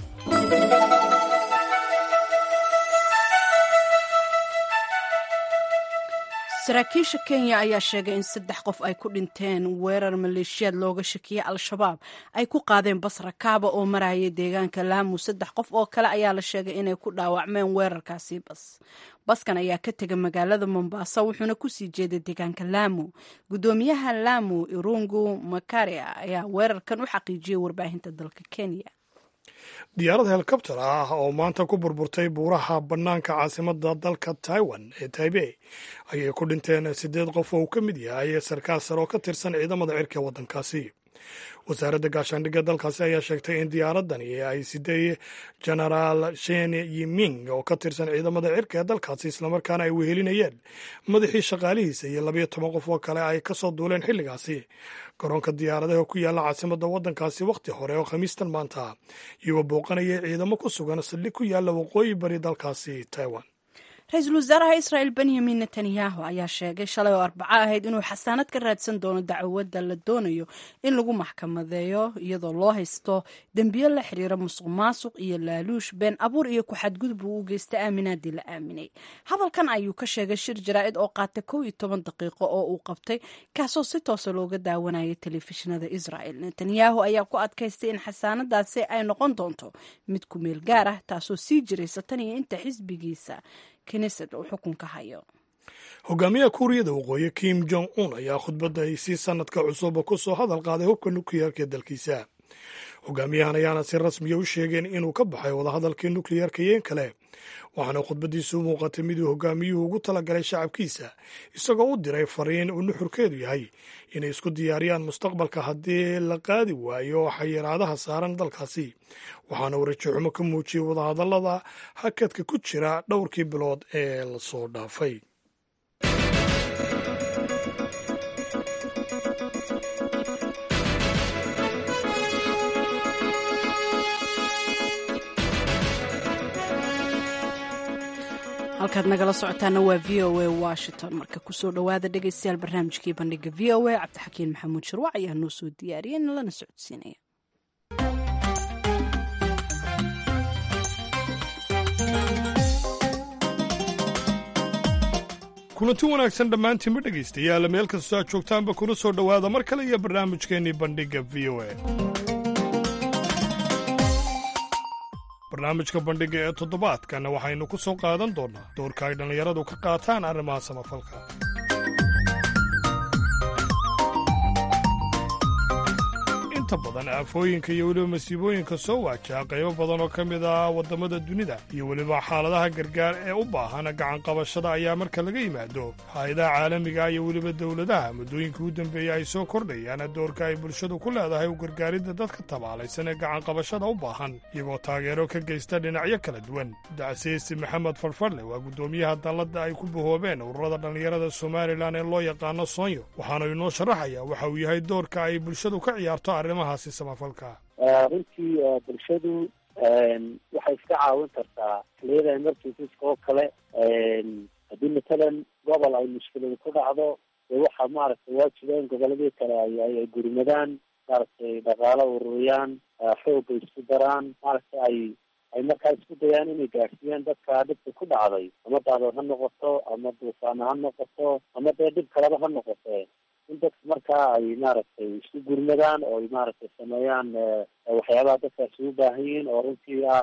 saraakiisha kenya ayaa sheegay in saddex qof ay ku dhinteen weerar maleeshiyaad looga shakiyey al-shabaab ay ku qaadeen basra kaaba oo marayay deegaanka laamu saddex qof oo kale ayaa la sheegay inay ku dhaawacmeen weerarkaasi bas baskan ayaa ka tegay magaalada mombasa wuxuuna kusii jeeday deegaanka laamu guddoomiyaha laamu irungu makaria ayaa weerarkan u xaqiijiyey warbaahinta dalka kenya diyaarad helikobter ah oo maanta ku burburtay buuraha bannaanka caasimada dalka taiwan ee taibey ayay ku dhinteen siddeed qof oo uu ka mid yahay sarkaal sare oo ka tirsan ciidamada cirka waddankaasi wasaaradda gaashaandhigga dalkaasi ayaa sheegtay in diyaaradani ay siday genaraal shen yiming oo ka tirsan ciidamada cirka ee dalkaasi islamarkaana ay wehelinayeen madaxii shaqaalihiisa iyo labayo toban qof oo kale ay ka soo duuleen xilligaasi garoonka diyaaradaha ku yaalla caasimadda waddankaasi wakhti hore oo khamiistan maanta iyagoo booqanaya ciidamo ku sugan saldhig ku yaalla waqooyi bari dalkaasi taiwan ra-iisul wasaaraha israel benyamin netanyahu ayaa sheegay shalay oo arbaco ahayd inuu xasaanad ka raadsan doono dacwadda la doonayo in lagu maxkamadeeyo iyadoo loo haysto dembiyo la xiriira musuq maasuq iyo laaluush been abuur iyo ku-xadgudub uu u geystay aaminaadii la aaminay hadalkan ayuu ka sheegay shir jaraa'id oo qaatay kow iyo toban daqiiqo oo uu qabtay kaasoo si toosa looga daawanayay telefishinada israel netanyahu ayaa ku adkaystay in xasaanadaasi ay noqon doonto mid ku meel gaar ah taasoo sii jiraysa tan iyo inta xisbigiisa hogaamiyaha kuuriyada waqooyi kim jong un ayaa khudbadda ay si sanadka cusuba ku soo hadal qaaday hubka nukliyeerka ee dalkiisa hogaamiyahan ayaana si rasmiya u sheegeen inuu ka baxay wadahadalkii nukliyeerka iyo in kale waxaana khudbaddiisu u muuqatay miduu hogaamiyuhu ugu talagalay shacabkiisa isagoo u diray fariin uu nuxurkeedu yahay inay isku diyaariyaan mustaqbalka haddii la qaadi waayo xayiraadaha saaran dalkaasi waxaana uu rajaxumo ka muujiyey wadahadallada hakadka ku jira dhowrkii bilood ee lasoo dhaafay halkaad nagala socotaana waa v o a washington marka kusoo dhowaada dhegaystayaal barnaamijkii bandhiga v o a cabdixakiin maxamuud shirwac ayaa noo soo diyaariyay lana socodsiinaya kulanti wanaagsan dhammaantiinba dhegaystayaal meel kastoo aad joogtaanba kuna soo dhowaada mar kale iyo barnaamijkeennii bandhigga v o a barnaamijka bandhigga ee toddobaadkan waxaynu ku soo qaadan doonnaa doorka ay dhallinyaradu ka qaataan arrimaha samafalka inta badan aafooyinka iyo weliba masiibooyinka soo waajaha qaybo badan oo ka mid ah waddamada dunida iyo weliba xaaladaha gargaar ee u baahan gacanqabashada ayaa marka laga yimaado hay-adaha caalamiga iyo weliba dowladaha muddooyinka u dambeeya ay soo kordhayaan doorka ay bulshadu ku leedahay u gargaaridda dadka tabaalaysan ee gacanqabashada u baahan iyagoo taageero ka geysta dhinacyo kala duwan dacsiisi maxamed farfarle waa guddoomiyaha dalladda ay ku bahoobeen ururada dhallinyarada somalilan ee loo yaqaano soonyo waxaana inoo sharaxaya waxa uu yahay doorka ay bulshadu ka ciyaarto arrimahaasi samafalka runtii bulshadu waxay iska caawin kartaa xiliyada emergencies oo kale haddii matalan gobol ay mushkiladu ku dhacdo dee waxaa maaragtay waajiba in goboladii kale ay ay gurmadaan maaragtay dhaqaalo ururiyaan xooga isku daraan maaragtay ay ay markaa isku dayaan inay gaadhsiiyaan dadka dhibka ku dhacday ama daadood ha noqoto ama duufaana ha noqoto ama dee dhib kaleba ha noqote in dadka markaa ay maaragtay isku gurmadaan oo ay maaragtay sameeyaan waxyaabaha dadkaasi u baahan yihiin oo runtii ah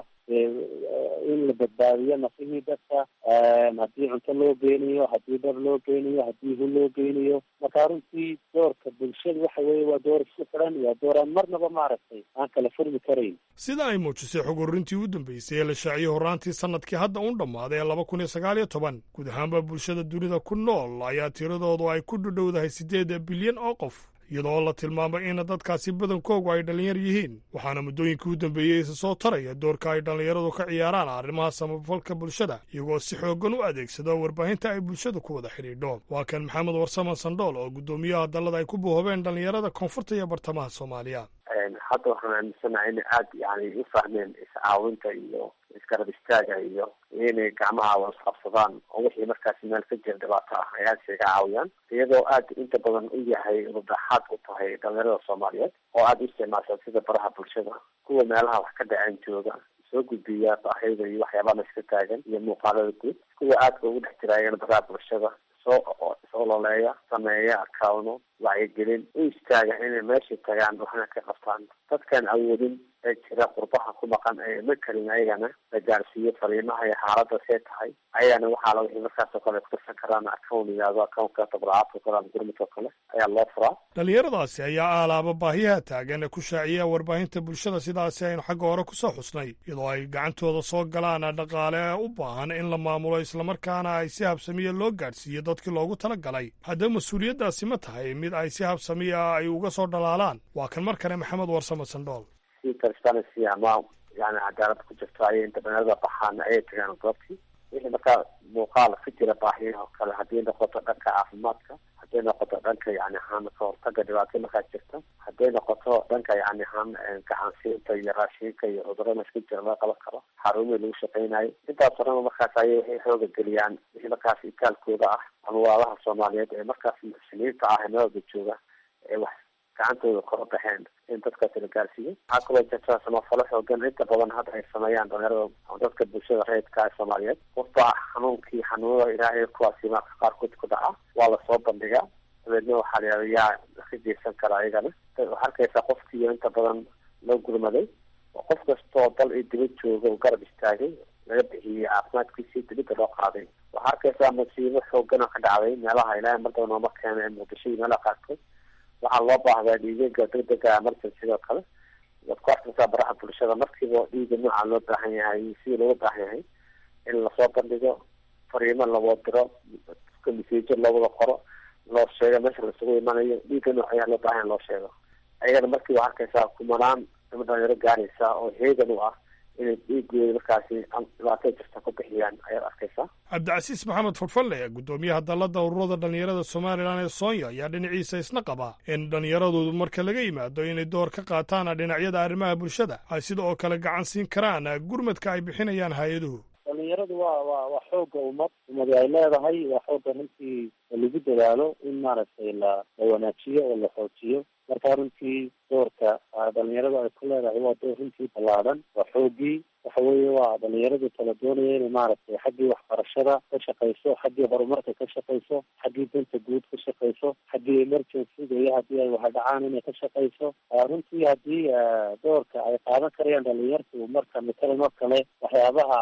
in la badbaadiyo nafihii dadka haddii cunto loo geynayo haddii dhar loo geynayo haddii hu loo geynayo marka runtii doorka bulshada waxa weeye waa door isku xidhan waa door aan marnaba maaragtay aan kala furmi karayn sida ay muujisay xog ururintii u dambeysay ee la shaaciyey horraantii sanadkii hadda un dhammaaday ee laba kun iyo sagaal iyo toban guud ahaanba bulshada dunida ku nool ayaa tiradoodu ay ku dhudhowdahay siddeed bilyan oo qof iyadoo la tilmaamay in dadkaasi badankoogu ay dhallinyar yihiin waxaana muddooyinkii u dambeeyey isa soo taraya doorka ay dhallinyaradu ka ciyaaraan arrimaha samafalka bulshada iyagoo si xooggan u adeegsado warbaahinta ay bulshada ku wada xidhiidho waa kan maxamed warsaman sandhool oo guddoomiyaha dallada ay ku bohobeen dhallinyarada koonfurta iyo bartamaha soomaaliya hadda waxaan aaminsanahay inay aada yani u fahmeen iscaawinta iyo isgarab istaaga iyo inay gacmaha wasqabsadaan oo wixii markaasi meel ka jira dhibaato ah ay aada isaga caawiyaan iyadoo aada inta badan u yahay rudaxaad u tahay dhalinyarada soomaaliyeed oo aada u isticmaasha sida baraha bulshada kuwa meelaha wax ka dhaceen jooga soo gudbiya baahida iyo waxyaabaha iska taagan iyo muuqaalada guud kuwa aadka ugu dhex jiraayeen baraha bulshada soo isololeeya sameeya akawno wacyigelin u istaaga inay meesha tagaan waxna ka qabtaan dadkaan awoodin ee jira qurbaha ku maqan ee ma karin ayagana la gaarsiiyo fariimaha iyo xaaladda see tahay ayagana waxaa la wixii markaas oo kale kutirsan karaan account yihahdo accountka tabracaadka kale ama gurmudka kale ayaa loo furaa dhallinyaradaasi ayaa aalaaba baahiyaha taagan ee ku shaaciya warbaahinta bulshada sidaasi aynu xagga hore ku soo xusnay iyadoo ay gacantooda soo galaan dhaqaale u baahan in la maamulo islamarkaana ay si habsamiya loo gaadhsiiyo dadkii loogu tala galay haddaba mas-uuliyaddaasi ma tahay mid ay si habsamiya ay uga soo dhalaalaan waa kan mar kale maxamed warsamo sandhool si transparency ama yani cadaalad ku jirto ayay inta dhalinyarada baxaan ayay tagaan goobtii wixii markaa muuqaal ka jira baahiyaha oo kale haddii noqoto dhanka caafimaadka hadday noqoto dhanka yani ahaan ka hortaga dhibaato markaa jirta hadday noqoto dhanka yani ahaan gacansiinta iyo raashinka iyo cudurada iska jira laga qaban karo xarumihii lagu shaqeynayo intaas horena markaas ayay waxay xooga geliyaan wixii markaas itaalkooda ah ama waalaha soomaaliyeed ee markaas muxsiniinta ah ee meelwada jooga ee wax gacantooda kora baxeen in dadkaasi la gaarsiiyo waxaa kaloo jirta samafalo xoogan inta badan hadda ay sameeyaan dhalinyarada ama dadka bulshada reedka ee soomaaliyeed qofba xanuunkii xanuunada ilaahay kuwaasi marka qaarkood ku dhaca waa lasoo bandhigaa dabeedna waxaa la yihahda yaa ka geysan kara ayagana waxaa arkaysaa qofkiiyo inta badan loo gurmaday oo qof kastoo dal iyo dibad jooga oo garab istaagay laga bixiyey caafimaadkiisii dibadda loo qaaday waxaa arkaysaa masiibo xoogan oo ka dhacday meelaha ilaahay mardaba nooma keena ee muqdisho iyo meelaha qaarkood waxaa loo baahdaa dhiigaga degdega emergency sidoo kale waad ku arkaysaa baraha bulshada markiiba dhiiga nooca loo baahan yahay sidii looga baahan yahay in lasoo bandhigo fariimo lawoo diro masiijo loo wada qoro loo sheego meesha lasugu imanayo dhiiga nooc ayaa loo baahan loo sheego ayagana markii waa arkaysaa kumanaan ama dhalinyaro gaaraysa oo heegan u ah inay dhiigooda markaasi dhibaato jirta ku bixiyaan ayaad arkaysaa cabdicasiis maxamed furfalle guddoomiyaha dallada ururada dhallinyarada somalilan ee soonya ayaa dhinaciisa isna qaba in dhallinyaradoodu marka laga yimaado inay door ka qaataan dhinacyada arrimaha bulshada ay sida oo kale gacan siin karaan gurmadka ay bixinayaan hay-aduhu dhalinyaradu waa waa waa xooga ummad ummadi ay leedahay waa xooga runtii lagu dadaalo in maaragtay la la wanaajiyo oo la xoojiyo marka runtii doorka dhalinyaradu ay ku leedahay waa door runtii ballaadhan waa xoogii waxa weeye waa dhalinyaradu kala doonaya inay maaragtay xaggii waxbarashada ka shaqayso xaggii horumarka ka shaqayso xaggii danta guud ka shaqayso xaggii emergencyga iyo haddii ay waxdhacaan inay ka shaqayso runtii haddii doorka ay qaadan karayaan dhalinyartu marka matalan oo kale waxyaabaha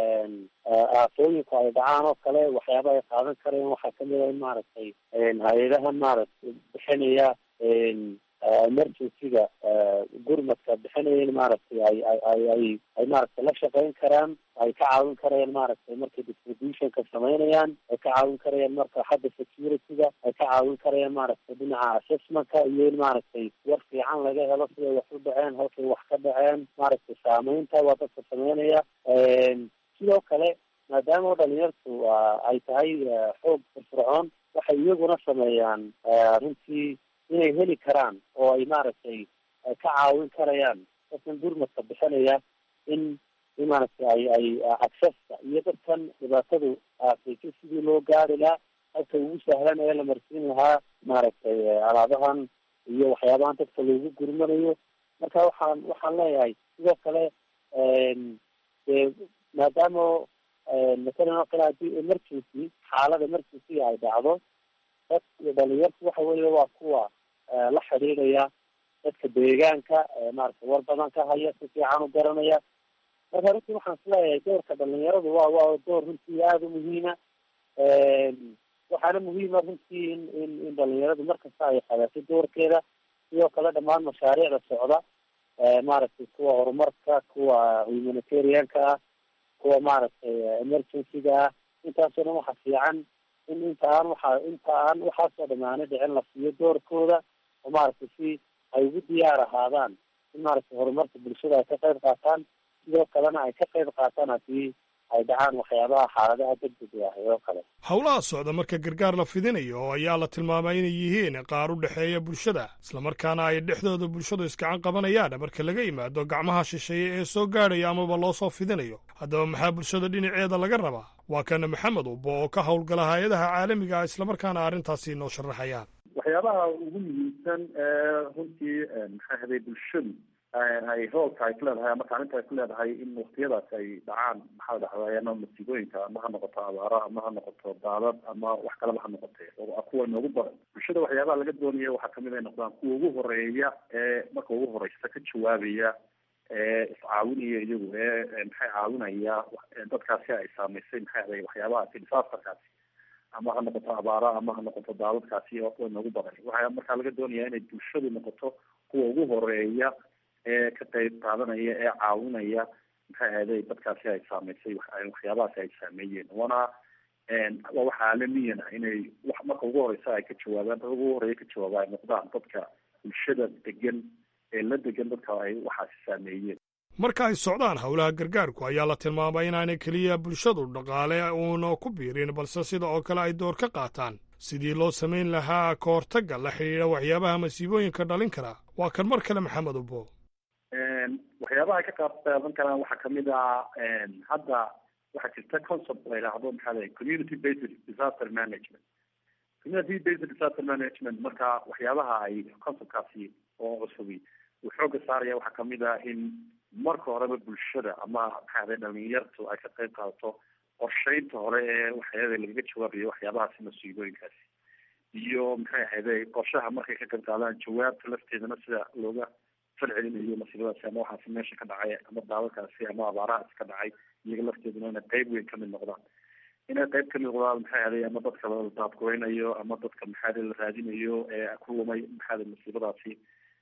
aafooyinku ay dhacaan oo kale waxyaabaha ay qaadan karayaan waxaa kamid a in maaragtay hay-adaha maaragtay bixinaya emergencyga gurmadka bixinaya in maaragtay ay ay ay ay ay maaragtay la shaqeyn karaan ay ka caawin karayaan maaragtay markay distributionka sameynayaan ay ka caawin karayaan marka xagga securityga ay ka caawin karayaan maaragtay dhinaca assessmentka iyo in maaragtay war fiican laga helo siday wax u dhaceen halkay wax ka dhaceen maaragtay saameynta waa dadka sameynaya sidoo kale maadaama oo dhalinyartu ay tahay xoog firfircoon waxay iyaguna sameeyaan runtii inay heli karaan oo ay maaragtay ka caawin karayaan dadkan gurmadka bixinaya in in maaragtay ay ay accesska iyo dadkan dhibaatadu aafaysa sidii loo gaari lahaa halka ugu sahlan ee la marsiin lahaa maaragtay alaabahan iyo waxyaabahan dadka loogu gurmanayo marka waxaan waxaan leeyahay sidoo kale dee maadaama matalan oo kale haddii emergency xaalada emergency ay dhacdo dad iyo dhalinyartu waxa weeye waa kuwa la xidhiidhaya dadka deegaanka maaragtay war badan ka haya si fiican u garanaya marka runtii waxaan isleeyahay doorka dhalinyaradu waa waa door runtii aada u muhiima waxaana muhiima runtii in in in dhalinyaradu markasta ay qabato doorkeeda sidoo kale dhammaan mashaariicda socda maaragtay kuwa horumarka kuwa humanitarianka ah kuwa maaragtay emergencyga ah intaasoo dhan waxa fiican in inta aan waxa inta aan waxaasoo dhamaana dhicin la siiyo doorkooda oo maaragtay si ay ugu diyaar ahaadaan in maaragtay horumarka bulshada ay ka qayb qaataan sidoo kalena ay ka qayb qaataan haddii ay dhacaan waxyaabaha xaaladaha degdega ah oo kale howlaha socda marka gargaar la fidinayo oo ayaa la tilmaamay inay yihiin qaar u dhexeeya bulshada islamarkaana ay dhexdooda bulshadu iskacan qabanayaan marka laga yimaado gacmaha shisheeye ee soo gaadhaya amaba loo soo fidinayo haddaba maxaa bulshada dhinaceeda laga rabaa waa kana maxamed ubo oo ka howlgala hay-adaha caalamiga ah islamarkaana arrintaasi inoo sharaxayaan waxyaabaha ugu muhiimsan ee runtii maxay haday bulshadu ay roolka ay ku leedahay ama kaalinta ay ku leedahay in waktiyadaas ay dhacaan maxaa dhacday ama masiibooyinka ama ha noqoto abaaro ama ha noqoto daadad ama wax kaleba ha noqotee kuwa noogu badan bulshada waxyaabaha laga doonaya waxaa kamid ay noqdaan kuwa ugu horeeya ee marka ugu horeysa ka jawaabaya ee iscaawinaya iyagu ee maxay caawinaya dadkaasi ay saameysay maxay aday waxyaabahaasi disasterkaasi ama ha noqoto abaaro ama ha noqoto daadadkaasi oo kuwa noogu badan waxaa markaa laga doonaya inay bulshadu noqoto kuwa ugu horeeya ee ka qayb qaadanaya ee caawinaya maxay ahday dadkaasi ay saameysay waxyaabahaasi ay saameeyeen wana waa wax caalamiyana inay wax marka ugu horeysa ay ka jawaabaan dad ugu horeeya ka jawaaba ay noqdaan dadka bulshada degan ee la degan dadka ay waxaasi saameeyeen marka ay socdaan howlaha gargaarku ayaa la tilmaamay inaanay keliya bulshadu dhaqaale uuna ku biirin balse sida oo kale ay door ka qaataan sidii loo samayn lahaa ka hortagga la xidhiidha waxyaabaha masiibooyinka dhalin kara waa kan mar kale maxamed ubo waxyaabaha ay ka qaab qaadan karaan waxaa kamid ah hadda waxaa jirta concept la yidhaahdo maxaa lay community based disaster management community based disaster management marka waxyaabaha ay conceptkaasi oo cusubi uu xooga saaraya waxaa kamid ah in marka horeba bulshada ama maxaa aday dhalinyartu ay ka qayb qaadato qorsheynta hore ee waxyaada lagaga jawaabayo waxyaabahaasi masiibooyinkaasi iyo maxay ahayday qorshaha markay ka qayb qaadaan jawaabta lafteedana sida looga falcelinayo masiibadaasi ama waxaasi meesha ka dhacay ama daadadkaasi ama abaarahaasi ka dhacay iyaga lafteeduna inay qayb weyn kamid noqdaan inay qayb kamid noqdaan maxay aday ama dadka la daadgureynayo ama dadka maxaada la raadinayo ee ku lumay maxaada masiibadaasi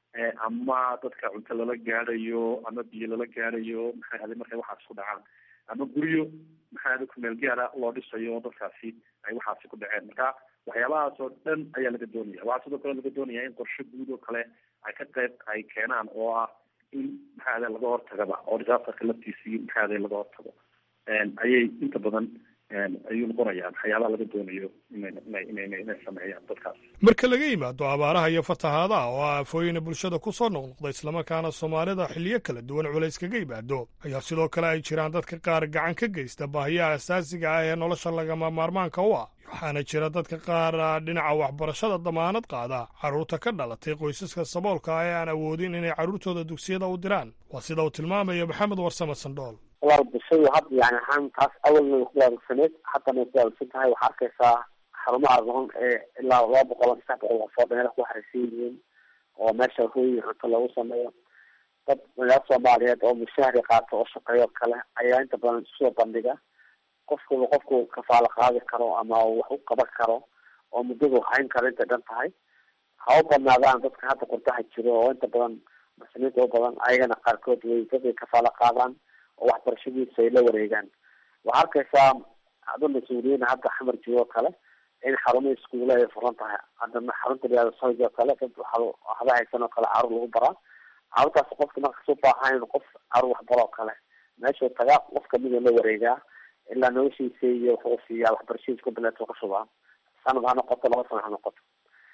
ama dadka cunto lala gaadhayo ama biyo lala gaadhayo maxay ahaday markay waxaasi ku dhacaan ama guryo maxay ahaday kumeel gaara loo dhisayo oo dadkaasi ay waxaasi ku dhaceen marka waxyaabahaas oo dhan ayaa laga doonaya waxaa sidoo kale laga doonaya in qorshe guud oo kale ay ka qayb ay keenaan oo ah in maxay ahaday laga hortagaba oo disasterka laftiisii maxay ahaday laga hortago ayay inta badan ayuu noqonayaa waxyaabaha laga doonayo inay inay inay sameeyaan dadkaas marka laga yimaado abaaraha iyo fatahaadaha oo ah aafooyina bulshada ku soo noqnoqda islamarkaana soomaalida xilliyo kala duwan culays kaga yimaado ayaa sidoo kale ay jiraan dadka qaar gacan ka geysta baahiyaha asaasiga ah ee nolosha lagama maarmaanka u ah waxaana jira dadka qaar dhinaca waxbarashada damaanad qaada carruurta ka dhalatay qoysaska saboolka ah ee aan awoodin inay carruurtooda dugsiyada u diraan waa sida uu tilmaamayo maxamed warsame sandhool walaal bulshadu hadda yani ahaan taas awalna way ku wadaagsaneed haddana way ku wadaagsan tahay waxaa arkaysaa xarumaha run ee ilaa laba boqol saddex boqol qofood meela ku xariisan yihiin oo meesha hooyi cunto loogu sameeyo dad magaala soomaaliyeed oo mushahari qaato oo shaqeeyo kale ayaa inta badan isusoo bandhiga qofkuba qofku kafaalo qaadi karo ama wax u qaban karo oo muddadu hayn karo intay dhan tahay ha u badnaadaan dadka hadda qurdaha jiro oo inta badan muslimiinta u badan ayagana qaarkood way dadkay kafaalo qaadaan oo waxbarashadiisa ay la wareegaan waxaa arkaysaa ado mas-uuliyiin hadda xamar jiro oo kale in xarumaha iskuula ay furan tahay haddana xarunta liyaado sohig oo kale dad waxba haysan oo kale caruur lagu baraa caruurtaas qofka markas u baahan in qof caruur waxbaro oo kale meeshuu tagaa qof kamid la wareegaa ilaa noloshiisa iyo wuxuu siiyaa waxbarashadiisa ku bileeto ka shubaa sanad ha noqoto laba sana ha noqoto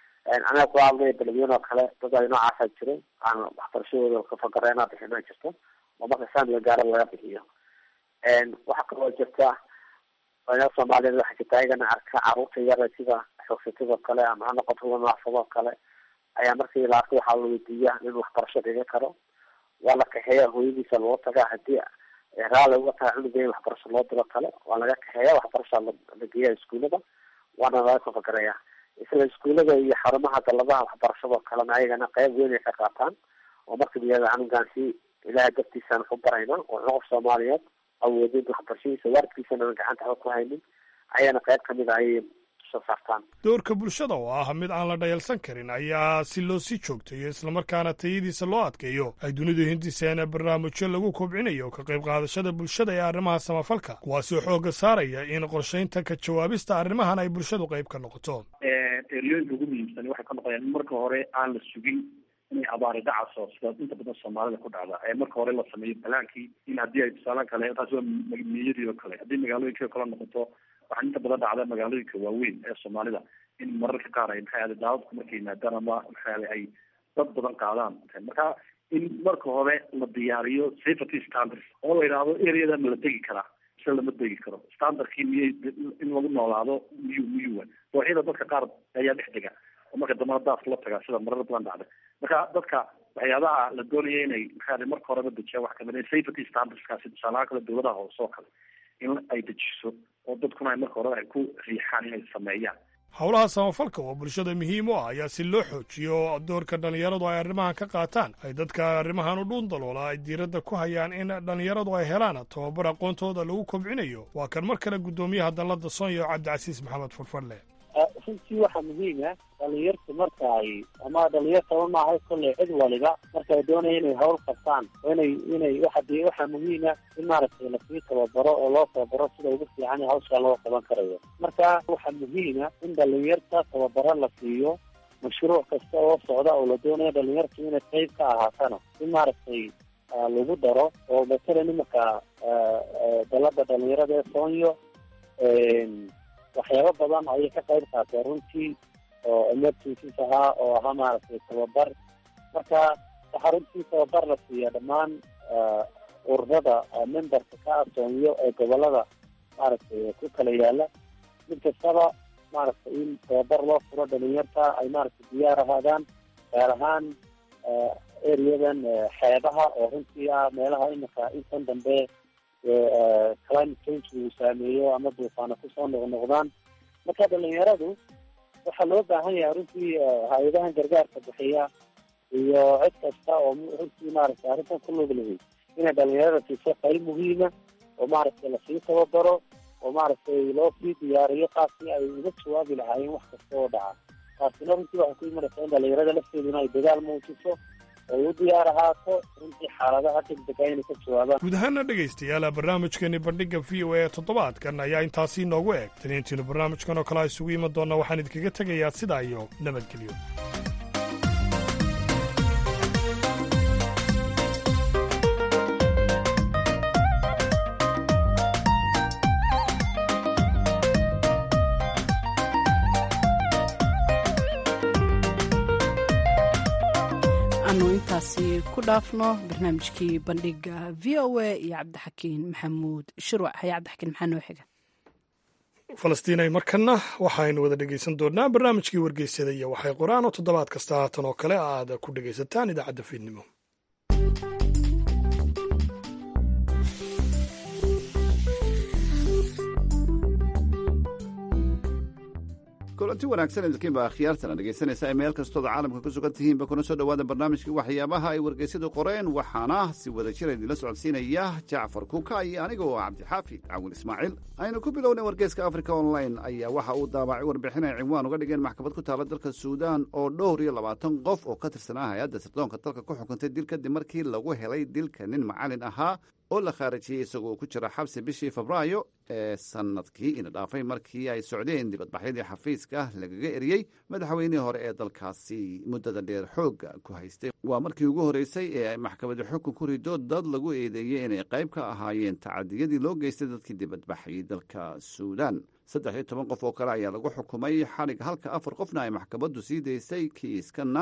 anaga kula hadlaya beledweyne oo kale dad ay noocaasa jiro aan waxbarashadooda kafagareena bixina jirto oo marka saamiga gaara laga bixiyo waxaa kaloo jirta dhalinyarada soomaaliyeed waxaa jirta ayagana arka caruurta yara sida xoogsatada kale ama ha noqoto lanaafado kale ayaa markii la arko waxaa la weydiiya in waxbarasho dhiga karo waa la kaxeeya hooyadiisa loo tagaa hadii raali uga tahay cunuga in waxbarasho loo diro kale waa laga kaxeeya waxbarasha la geeya iskuulada waana laga kafagareeya isla iskuullada iyo xarumaha daladaha waxbarashadoo kalena ayagana qayb weyn ay ka qaataan oo marka iyada canugan si ilaaha dartiisaan ku barayna oo qof soomaaliyeed awoodin waxbarashadiisa waalidkiisana aan gacanta waxba ku haynin ayana qayb kamid a ayay soo saartaan doorka bulshada oo ah mid aan la dhayalsan karin ayaa si loo sii joogtayo islamarkaana tayadiisa loo adkeeyo ay dunidu hindiseena barnaamijyo lagu kobcinayo ka qayb qaadashada bulshada ee arrimaha samafalka kuwaasoo xoogga saaraya in qorshaynta ka jawaabista arrimahan ay bulshadu qayb ka noqoto eryooyinka ugu muhiimsan waxay ka noqonayaan in marka hore aan la sugin inay abaari dhacaso sida inta badan soomaalida ku dhacda ee marka hore la sameeyo balaankii in haddii ay tusaale kale taasi waa miyadii oo kale haddii magaalooyinka kale noqoto waxaa inta badan dhacda magaalooyinka waaweyn ee soomaalida in mararka qaar ay maxay ahde daadadku markay yimaadaan ama maxay ahde ay dad badan qaadaan marka in marka hore la diyaariyo safety standards oo la yidhaahdo areada ma la degi karaa mise lama degi karo standardkii miyay in lagu noolaado miyuu miyuu dooxyada dadka qaar ayaa dhex dega oo marka dambana daas la tagaa sida marar badan dhacda marka dadka waxyaabaha la doonaya inay maxaa marka horeba dejiya wax kamid safety standardskaasi tusaalaha kale dawladaha hoose oo kale in ay dejiso oo dadkuna ay marka horeba ay ku riixaan inay sameeyaan howlaha samafalka oo bulshada muhiim u ah ayaa si loo xoojiyo doorka dhallinyaradu ay arrimahan ka qaataan ay dadka arrimahan u dhuun daloola ay diiradda ku hayaan in dhallinyaradu ay helaan tababar aqoontooda lagu kobcinayo waa kan mar kale guddoomiyaha dalladda sonya cabdicasiis maxamed furfadle runtii waxaa muhiim ah dhalinyartu marka ay ama dhalinyartaba maaha kolley cid waliba marka ay doonaya inay hawl qabtaan oo inay inay waxa de waxaa muhiim ah in maaragtay lasii tababaro oo loo tababaro sida ugu fiican ee hawshaa loo qaban karayo marka waxaa muhiim ah in dhalinyarta tababaro la siiyo mashruuc kasta oo socda oo la doonayo dhalinyartu inay qayb ka ahaatana in maaragtay lagu daro oo matalan imika dalada dhalinyarada ee soonyo waxyaabo badan ayay ka qayb qaateen runtii oo emergencies ahaa oo ahaa maaragtay tababar marka waxaa runtii tababar la siiya dhammaan ururada memberka ka asoonyo ee gobolada maaragtay ku kala yaala mid kastaba maaragtay in tababar loo furo dhalinyarta ay maaragtay diyaar ahaadaan gaar ahaan areadan xeebaha oo runtii ah meelaha imika intan dambe climate change uu saameeyo ama duufaana kusoo noqnoqdaan marka dhalinyaradu waxaa loo baahan yahay runtii hay-adahan gargaarka bixiya iyo cid kasta oo runtii maaragtay arrintan ku lug lahayd inay dhalinyarada siiso qayb muhiima oo maaragtay lasii tababaro oo maaragtay loo sii diyaariyo qaabkii ay uga jawaabi lahaayeen wax kasta oo dhaca taasina runtii waxay ku imanaysaa in dhalinyarada lafteeduna ay dadaal muujiso ay u diyaar ahaato runtii xaaladaha degdega inay ka jawaabaan guud ahaana dhegaystayaala barnaamijkeeni bandhigga v o a toddobaadkan ayaa intaasii noogu eg taniintiinu barnaamijkan oo kale a isugu iman doonna waxaan idinkaga tegayaa sidaa iyo nabadgelyo anu intaasi ku dhaafno barnaamijkii bandhiga v o a iyo cabdixakiin maxamuud shirwac haya cabdixakiin maxaa noo xiga falastiinay markanna waxaynu wada dhegaysan doonnaa barnaamijkii wargeysada iyo waxay qoraan oo toddobaad kasta haatan oo kale aad ku dhegaysataan idaacadda fiidnimo kulanti wanaagsan idinkiinba akhyaartana dhegaysanaysa meel kastooda caalamka ku sugan tihiinba kuna soo dhowaada barnaamijkii waxyaabaha ay wargeysyadu qoreen waxaana si wada jira idinla socodsiinaya jacfar kuuka iyo aniga oo cabdixaafid cawin ismaaciil aynu ku bilownay wargeyska africa online ayaa waxa uu daabacay warbixin ay cinwaan uga dhigeen maxkamad ku taala dalka suudaan oo dhowr iyo labaatan qof oo ka tirsanaa hay-adda sirdoonka dalka ku xukuntay dil kadib markii lagu helay dilka nin macalin ahaa oo la khaarijiyey isagoo ku jira xabsi bishii febraayo ee sanadkii ina dhaafay markii ay socdeen dibadbaxyadii xafiiska lagaga eriyey madaxweynihii hore ee dalkaasi muddada dheer xoogga ku haystay waa markii ugu horreysay ee ay maxkamadi xukun ku rido dad lagu eedeeyey inay qayb ka ahaayeen tacadiyadii loo geystay dadkii dibadbaxayay dalka suudaan saddex iyo toban qof oo kale ayaa lagu xukumay xadhig halka afar qofna ay maxkamaddu sii daysay kiiskanna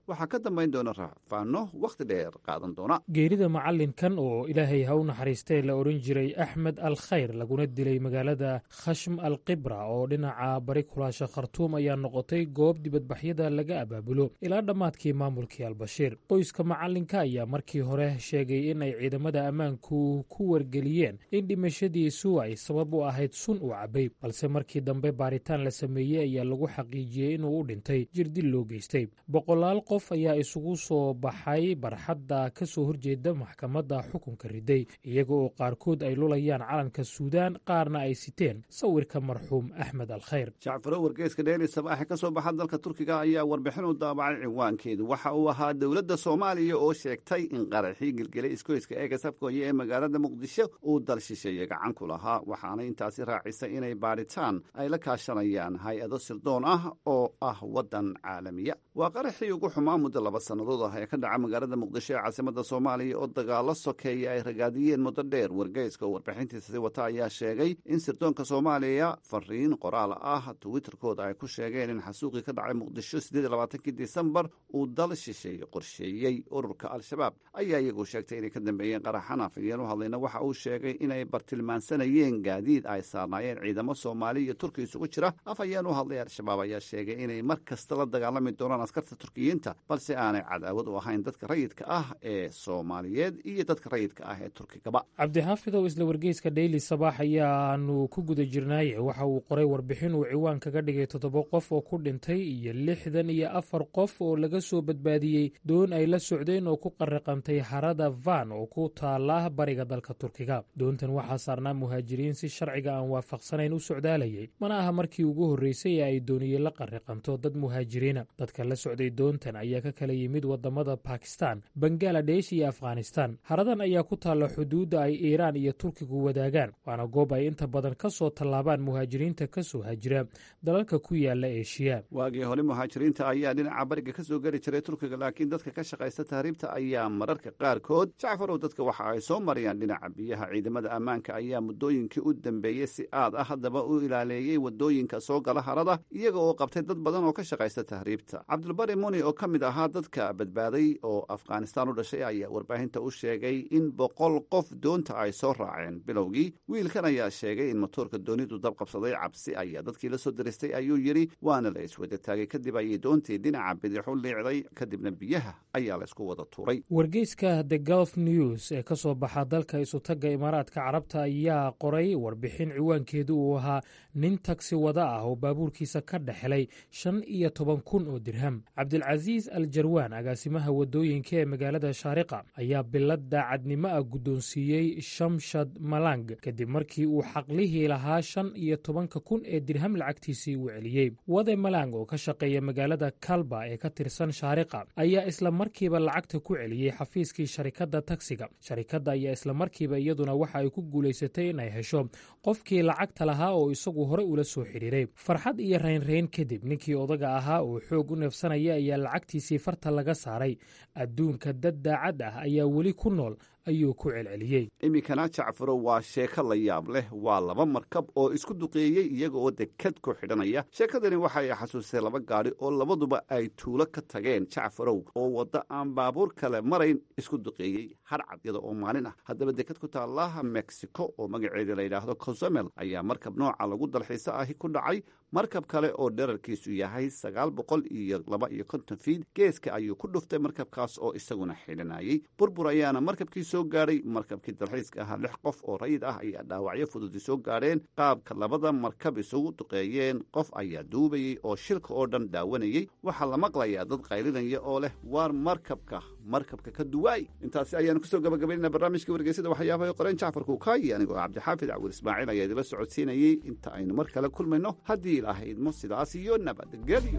waxaa ka dambayn doona raafaano wakhti dheer qaadan doona geerida macallinkan oo ilaahay ha u naxariistee la odhan jiray axmed al khayr laguna dilay magaalada khashm al kibra oo dhinaca bari kulaasha khartuum ayaa noqotay goob dibadbaxyada laga abaabulo ilaa dhammaadkii maamulkii albashiir qoyska macallinka ayaa markii hore sheegay in ay ciidamada ammaanku ku wargeliyeen in dhimashadiisu ay sabab u ahayd sun uu cabbay balse markii dambe baaritaan la sameeyey ayaa lagu xaqiijiyey inuu u dhintay jirdil loo geystay boqolaal qof ayaa isugu soo baxay barxadda ka soo horjeeda maxkamadda xukunka riday iyaga oo qaarkood ay lulayaan calanka suudaan qaarna ay siteen sawirka marxuum axmed al khayr jacfaro wargeeska dheeli sabaaxe ka soo baxa dalka turkiga ayaa warbixin u daabacay ciwaankeedu waxa uu ahaa dowladda soomaaliya oo sheegtay in qaraxii gelgelay iskoyska eega safkooya ee magaalada muqdisho uu dal shisheeye gacan ku lahaa waxaana intaasi raacisay inay baadhitaan ay la kaashanayaan hay-ado sirdoon ah oo ah waddan caalamiya waa qaraxii ugu xumaa muddo laba sannadood ah ee ka dhaca magaalada muqdisho ee caasimada soomaaliya oo dagaalo sokeeya ay ragaadiyeen muddo dheer wargeyska oo warbixintiisasi wata ayaa sheegay in sirdoonka soomaaliya fariin qoraal ah twitterkooda ay ku sheegeen in xasuuqii ka dhacay muqdisho siddeed labaatankii disembar uu dal shisheeye qorsheeyey ururka al-shabaab ayaa iyagu sheegtay inay ka dambeeyeen qaraxan afhayeen u hadlayna waxa uu sheegay inay bartilmaansanayeen gaadiid ay saarnaayeen ciidamo soomaali iyo turki isugu jira afhayeen u hadlay al-shabaab ayaa sheegay inay mar kasta la dagaalami doonaan askarta turkiyiinta balse aanay cadaawad u ahayn dadka rayidka ah ee soomaaliyeed iyo dadka rayidka ah ee turkigaba cabdixaafidow isla wargeyska dheyli sabaax ayaanu ku guda jirnaaye waxa uu qoray warbixin uu ciwaan kaga dhigay toddoba qof oo ku dhintay iyo lixdan iyo afar qof oo laga soo badbaadiyey doon ay la socdeen oo ku qariqantay harada van oo ku taala bariga dalka turkiga doontan waxaa saarnaa muhaajiriin si sharciga aan waafaqsanayn u socdaalayay mana aha markii ugu horreysay ee ay dooniye la qariqanto dad muhaajiriina dadka la socday doontan ayaa ka kala yimid wadamada bakistan bangaladesh iyo afghanistan haradan ayaa ku taalla xuduudda ay iiraan iyo turkigu wadaagaan waana goob ay inta badan ka soo tallaabaan muhaajiriinta ka soo hajira dalalka ku yaala eeshiya waagii hore muhaajiriinta ayaa dhinaca bariga ka soo geli jiray turkiga laakiin dadka ka shaqaysta tahriibta ayaa mararka qaarkood jacfarow dadka waxa ay soo marayaan dhinaca biyaha ciidamada ammaanka ayaa muddooyinkii u dambeeyey si aad ah haddaba u ilaaleeyey wadooyinka soo gala harada iyaga oo qabtay dad badan oo ka shaqaysta tahriibta cabdulbari muni oo ka mid ahaa dadka badbaaday oo afghanistaan u dhashay ayaa warbaahinta u sheegay in boqol qof doonta ay soo raaceen bilowgii wiilkan ayaa sheegay in matoorka doonidu dab qabsaday cabsi ayaa dadkii la soo diristay ayuu yidhi waana la iswada taagay kadib ayay doontii dhinaca bidixu liicday kadibna biyaha ayaa laysku wada tuuray wargeyska the gulf news ee ka soo baxa dalka isutagga imaaraadka carabta ayaa qoray warbixin ciwaankeedu uu ahaa nin tagsi wada ah oo baabuurkiisa ka dhexelay shan iyo toban kun oo dirham cabdilcasiis al jarwaan agaasimaha wadooyinka ee magaalada shaariqa ayaa bilad daacadnimo ah guddoonsiiyey shamshad malang kadib markii uu xaqlihii lahaa shan iyo tobanka kun ee dirham lacagtiisii uu celiyey wade malang oo ka shaqeeya magaalada kalba ee ka tirsan shaariqa ayaa isla markiiba lacagta ku celiyey xafiiskii sharikadda tagsiga sharikadda ayaa isla markiiba iyaduna waxa ay ku guulaysatay in ay hesho qofkii lacagta lahaa oo isagu hore ula soo xidhiiray farxad iyo raynrayn kadib ninkii odaga ahaa oo xoog u neefsanaya ayaa lacagtiisii farta laga saaray adduunka dad daacad ah ayaa weli ku nool ayuu ku celceliyey iminkana jacfaro waa sheeko la yaab leh waa laba markab oo isku duqeeyey iyaga oo dekad ku xidhanaya sheekadani waxa ay xasuustay laba gaadhi oo labaduba ay tuulo ka tageen jacfarow oo waddo aan baabuur kale marayn isku duqeeyey hadhcad iyada oo maalin ah haddaba dekad ku taalla mexico oo magaceeda la yidhaahdo cozamel ayaa markab nooca lagu dalxiiso ahi ku dhacay markab kale oo dherarkiisu yahay sagaal boqol iyo laba iyo konton fiid geeska ayuu ku dhuftay markabkaas oo isaguna xidhanayey burbur ayaana markabkii soo gaadhay markabkii dalxiiska ahaa lix qof oo rayid ah ayaa dhaawacyo fududi soo gaadheen qaabka labada markab isugu duqeeyeen qof ayaa duubayey oo shilka oo dhan daawanayey waxaa la maqlayaa dad qaylinaya oo leh waar markabka markabka ka duwaay intaasi ayaanu kusoo gabagabaynana barnaamijka wargeysada waxyaabaha qoreen jacfar kuukaayi anigoo cabdixaafid cawil ismaaciil ayaa idila socodsiinayey inta aynu mar kale kulmayno haddii ilaahay idmo sidaas iyo nabadgelyo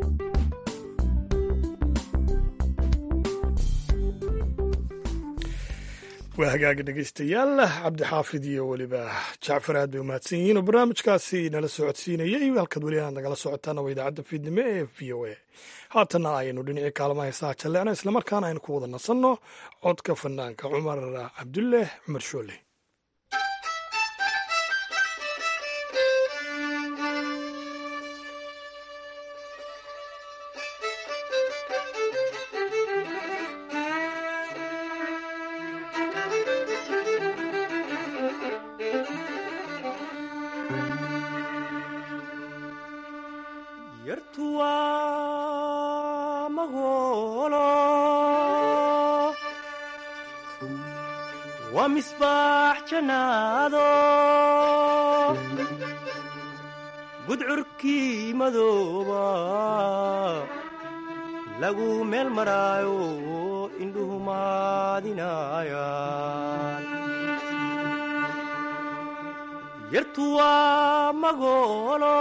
waa hagaagi dhegeystayaal cabdixaafid iyo weliba jacfar aad bay umahadsan yihiin oo barnaamijkaasi nala socodsiinayay halkaad weli aad nagala socotaana waa idaacadda fiidnimo ee v o a haatanna aynu dhinacii kaalmaha heesaha jalleecno islamarkaana aynu ku wada nasanno codka fanaanka cumar cabdulleh cumar shoole waa misbaax jannaado gudcurkii madooba lagu meel maraayo indhuhu maadinayaan yartu waa magoolo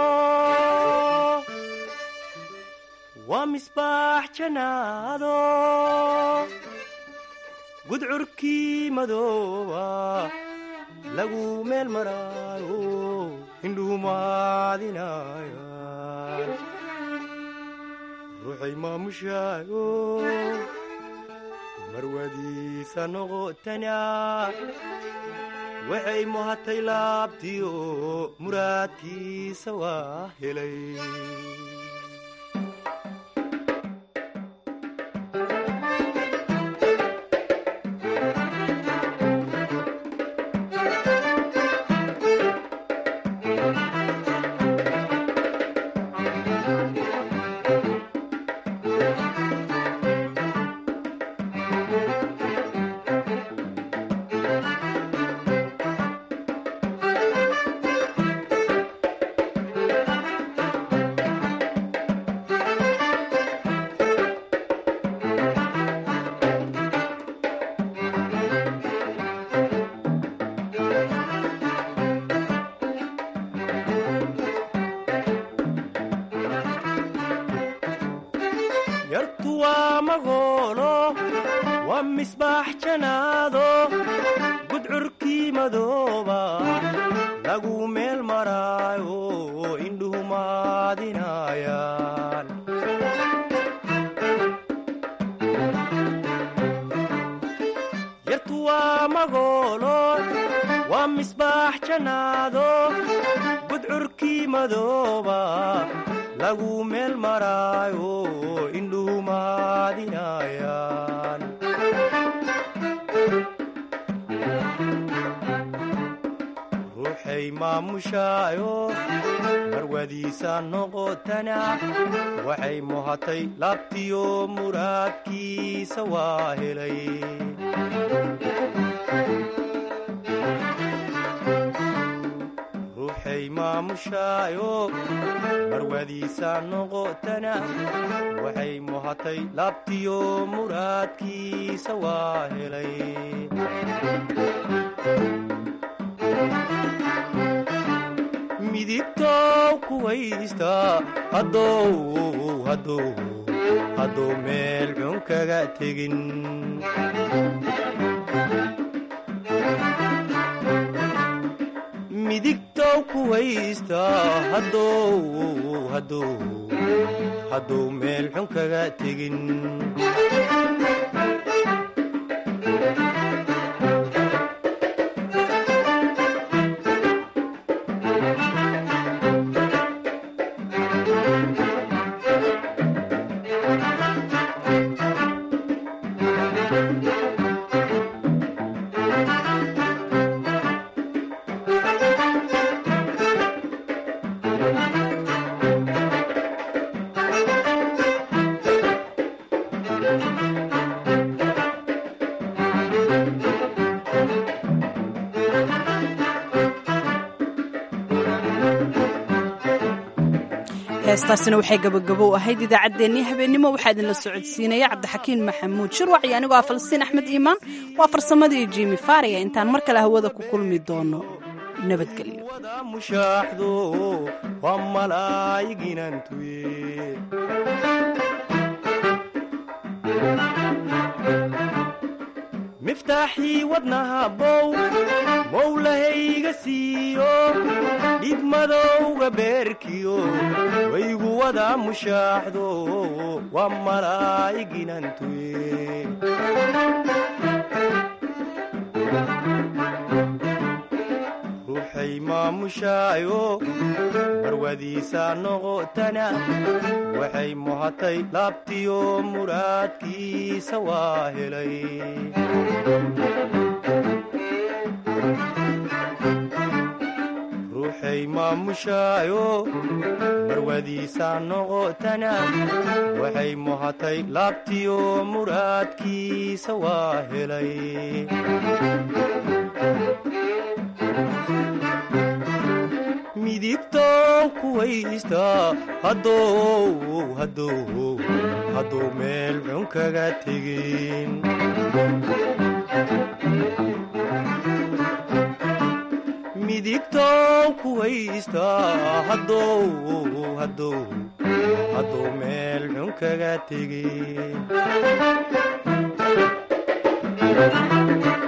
waa misbaax jannaado gudcurkii madooba lagu meel maraayo indhuhu maadinayaan ruuxay maamushaayo marwadiisa noqotana waxay muhatay laabtiyo muraadkiisa waa helay yartu waa magoolo waa misbaax janaado gudcurkii madooba lagu meel maraayo indhuhu maadinayaan yartu waa magoolo waa misbaax janaado gudcurkii madooba lagu meel maraayo indhuhu maadinayaan ruuxay maamushaayo marwadiisa noqotana waxay muhatay laabtiyo muraadkiisa waa helay ruuxay maamushaayo marwadiisa noqotana waxay muhatay laabtiyo muraadkiisa waa helay midigtow kuwaysta hadow hadow hadduu meel xun kaga tegin midigtow kuwaysta hadow hadow hadduu meel xun kaga tegin heestaasina waxay gabagabow ahayd idaacaddeenii habeennimo waxaa idinla socodsiinaya cabdixakiin maxamuud shirwac iyo anigoo ah falastiin axmed iimaan waa farsamadii jimi faariya intaan mar kale hawada ku kulmi doono nabadgelyo mushaaxdo waa malaayiginantuye miftaaxii wadnaha bow mowlahayga siiyo dhibmadowga beerkiyo waygu wada mushaaxdo waa malaayiginantuye ruuxay maamushaayo marwadiisa noqotana waxay muhatay laabtiyo muraadkiisa waa helay ruuxay maamushaayo marwadiisa noqotana waxay muhatay laabtiyo muraadkiisa waa helay haystaa haddou haddou hadduu meel xun kaga tegin midigtow ku haystaa haddou haddou hadduu meel xun kaga tegin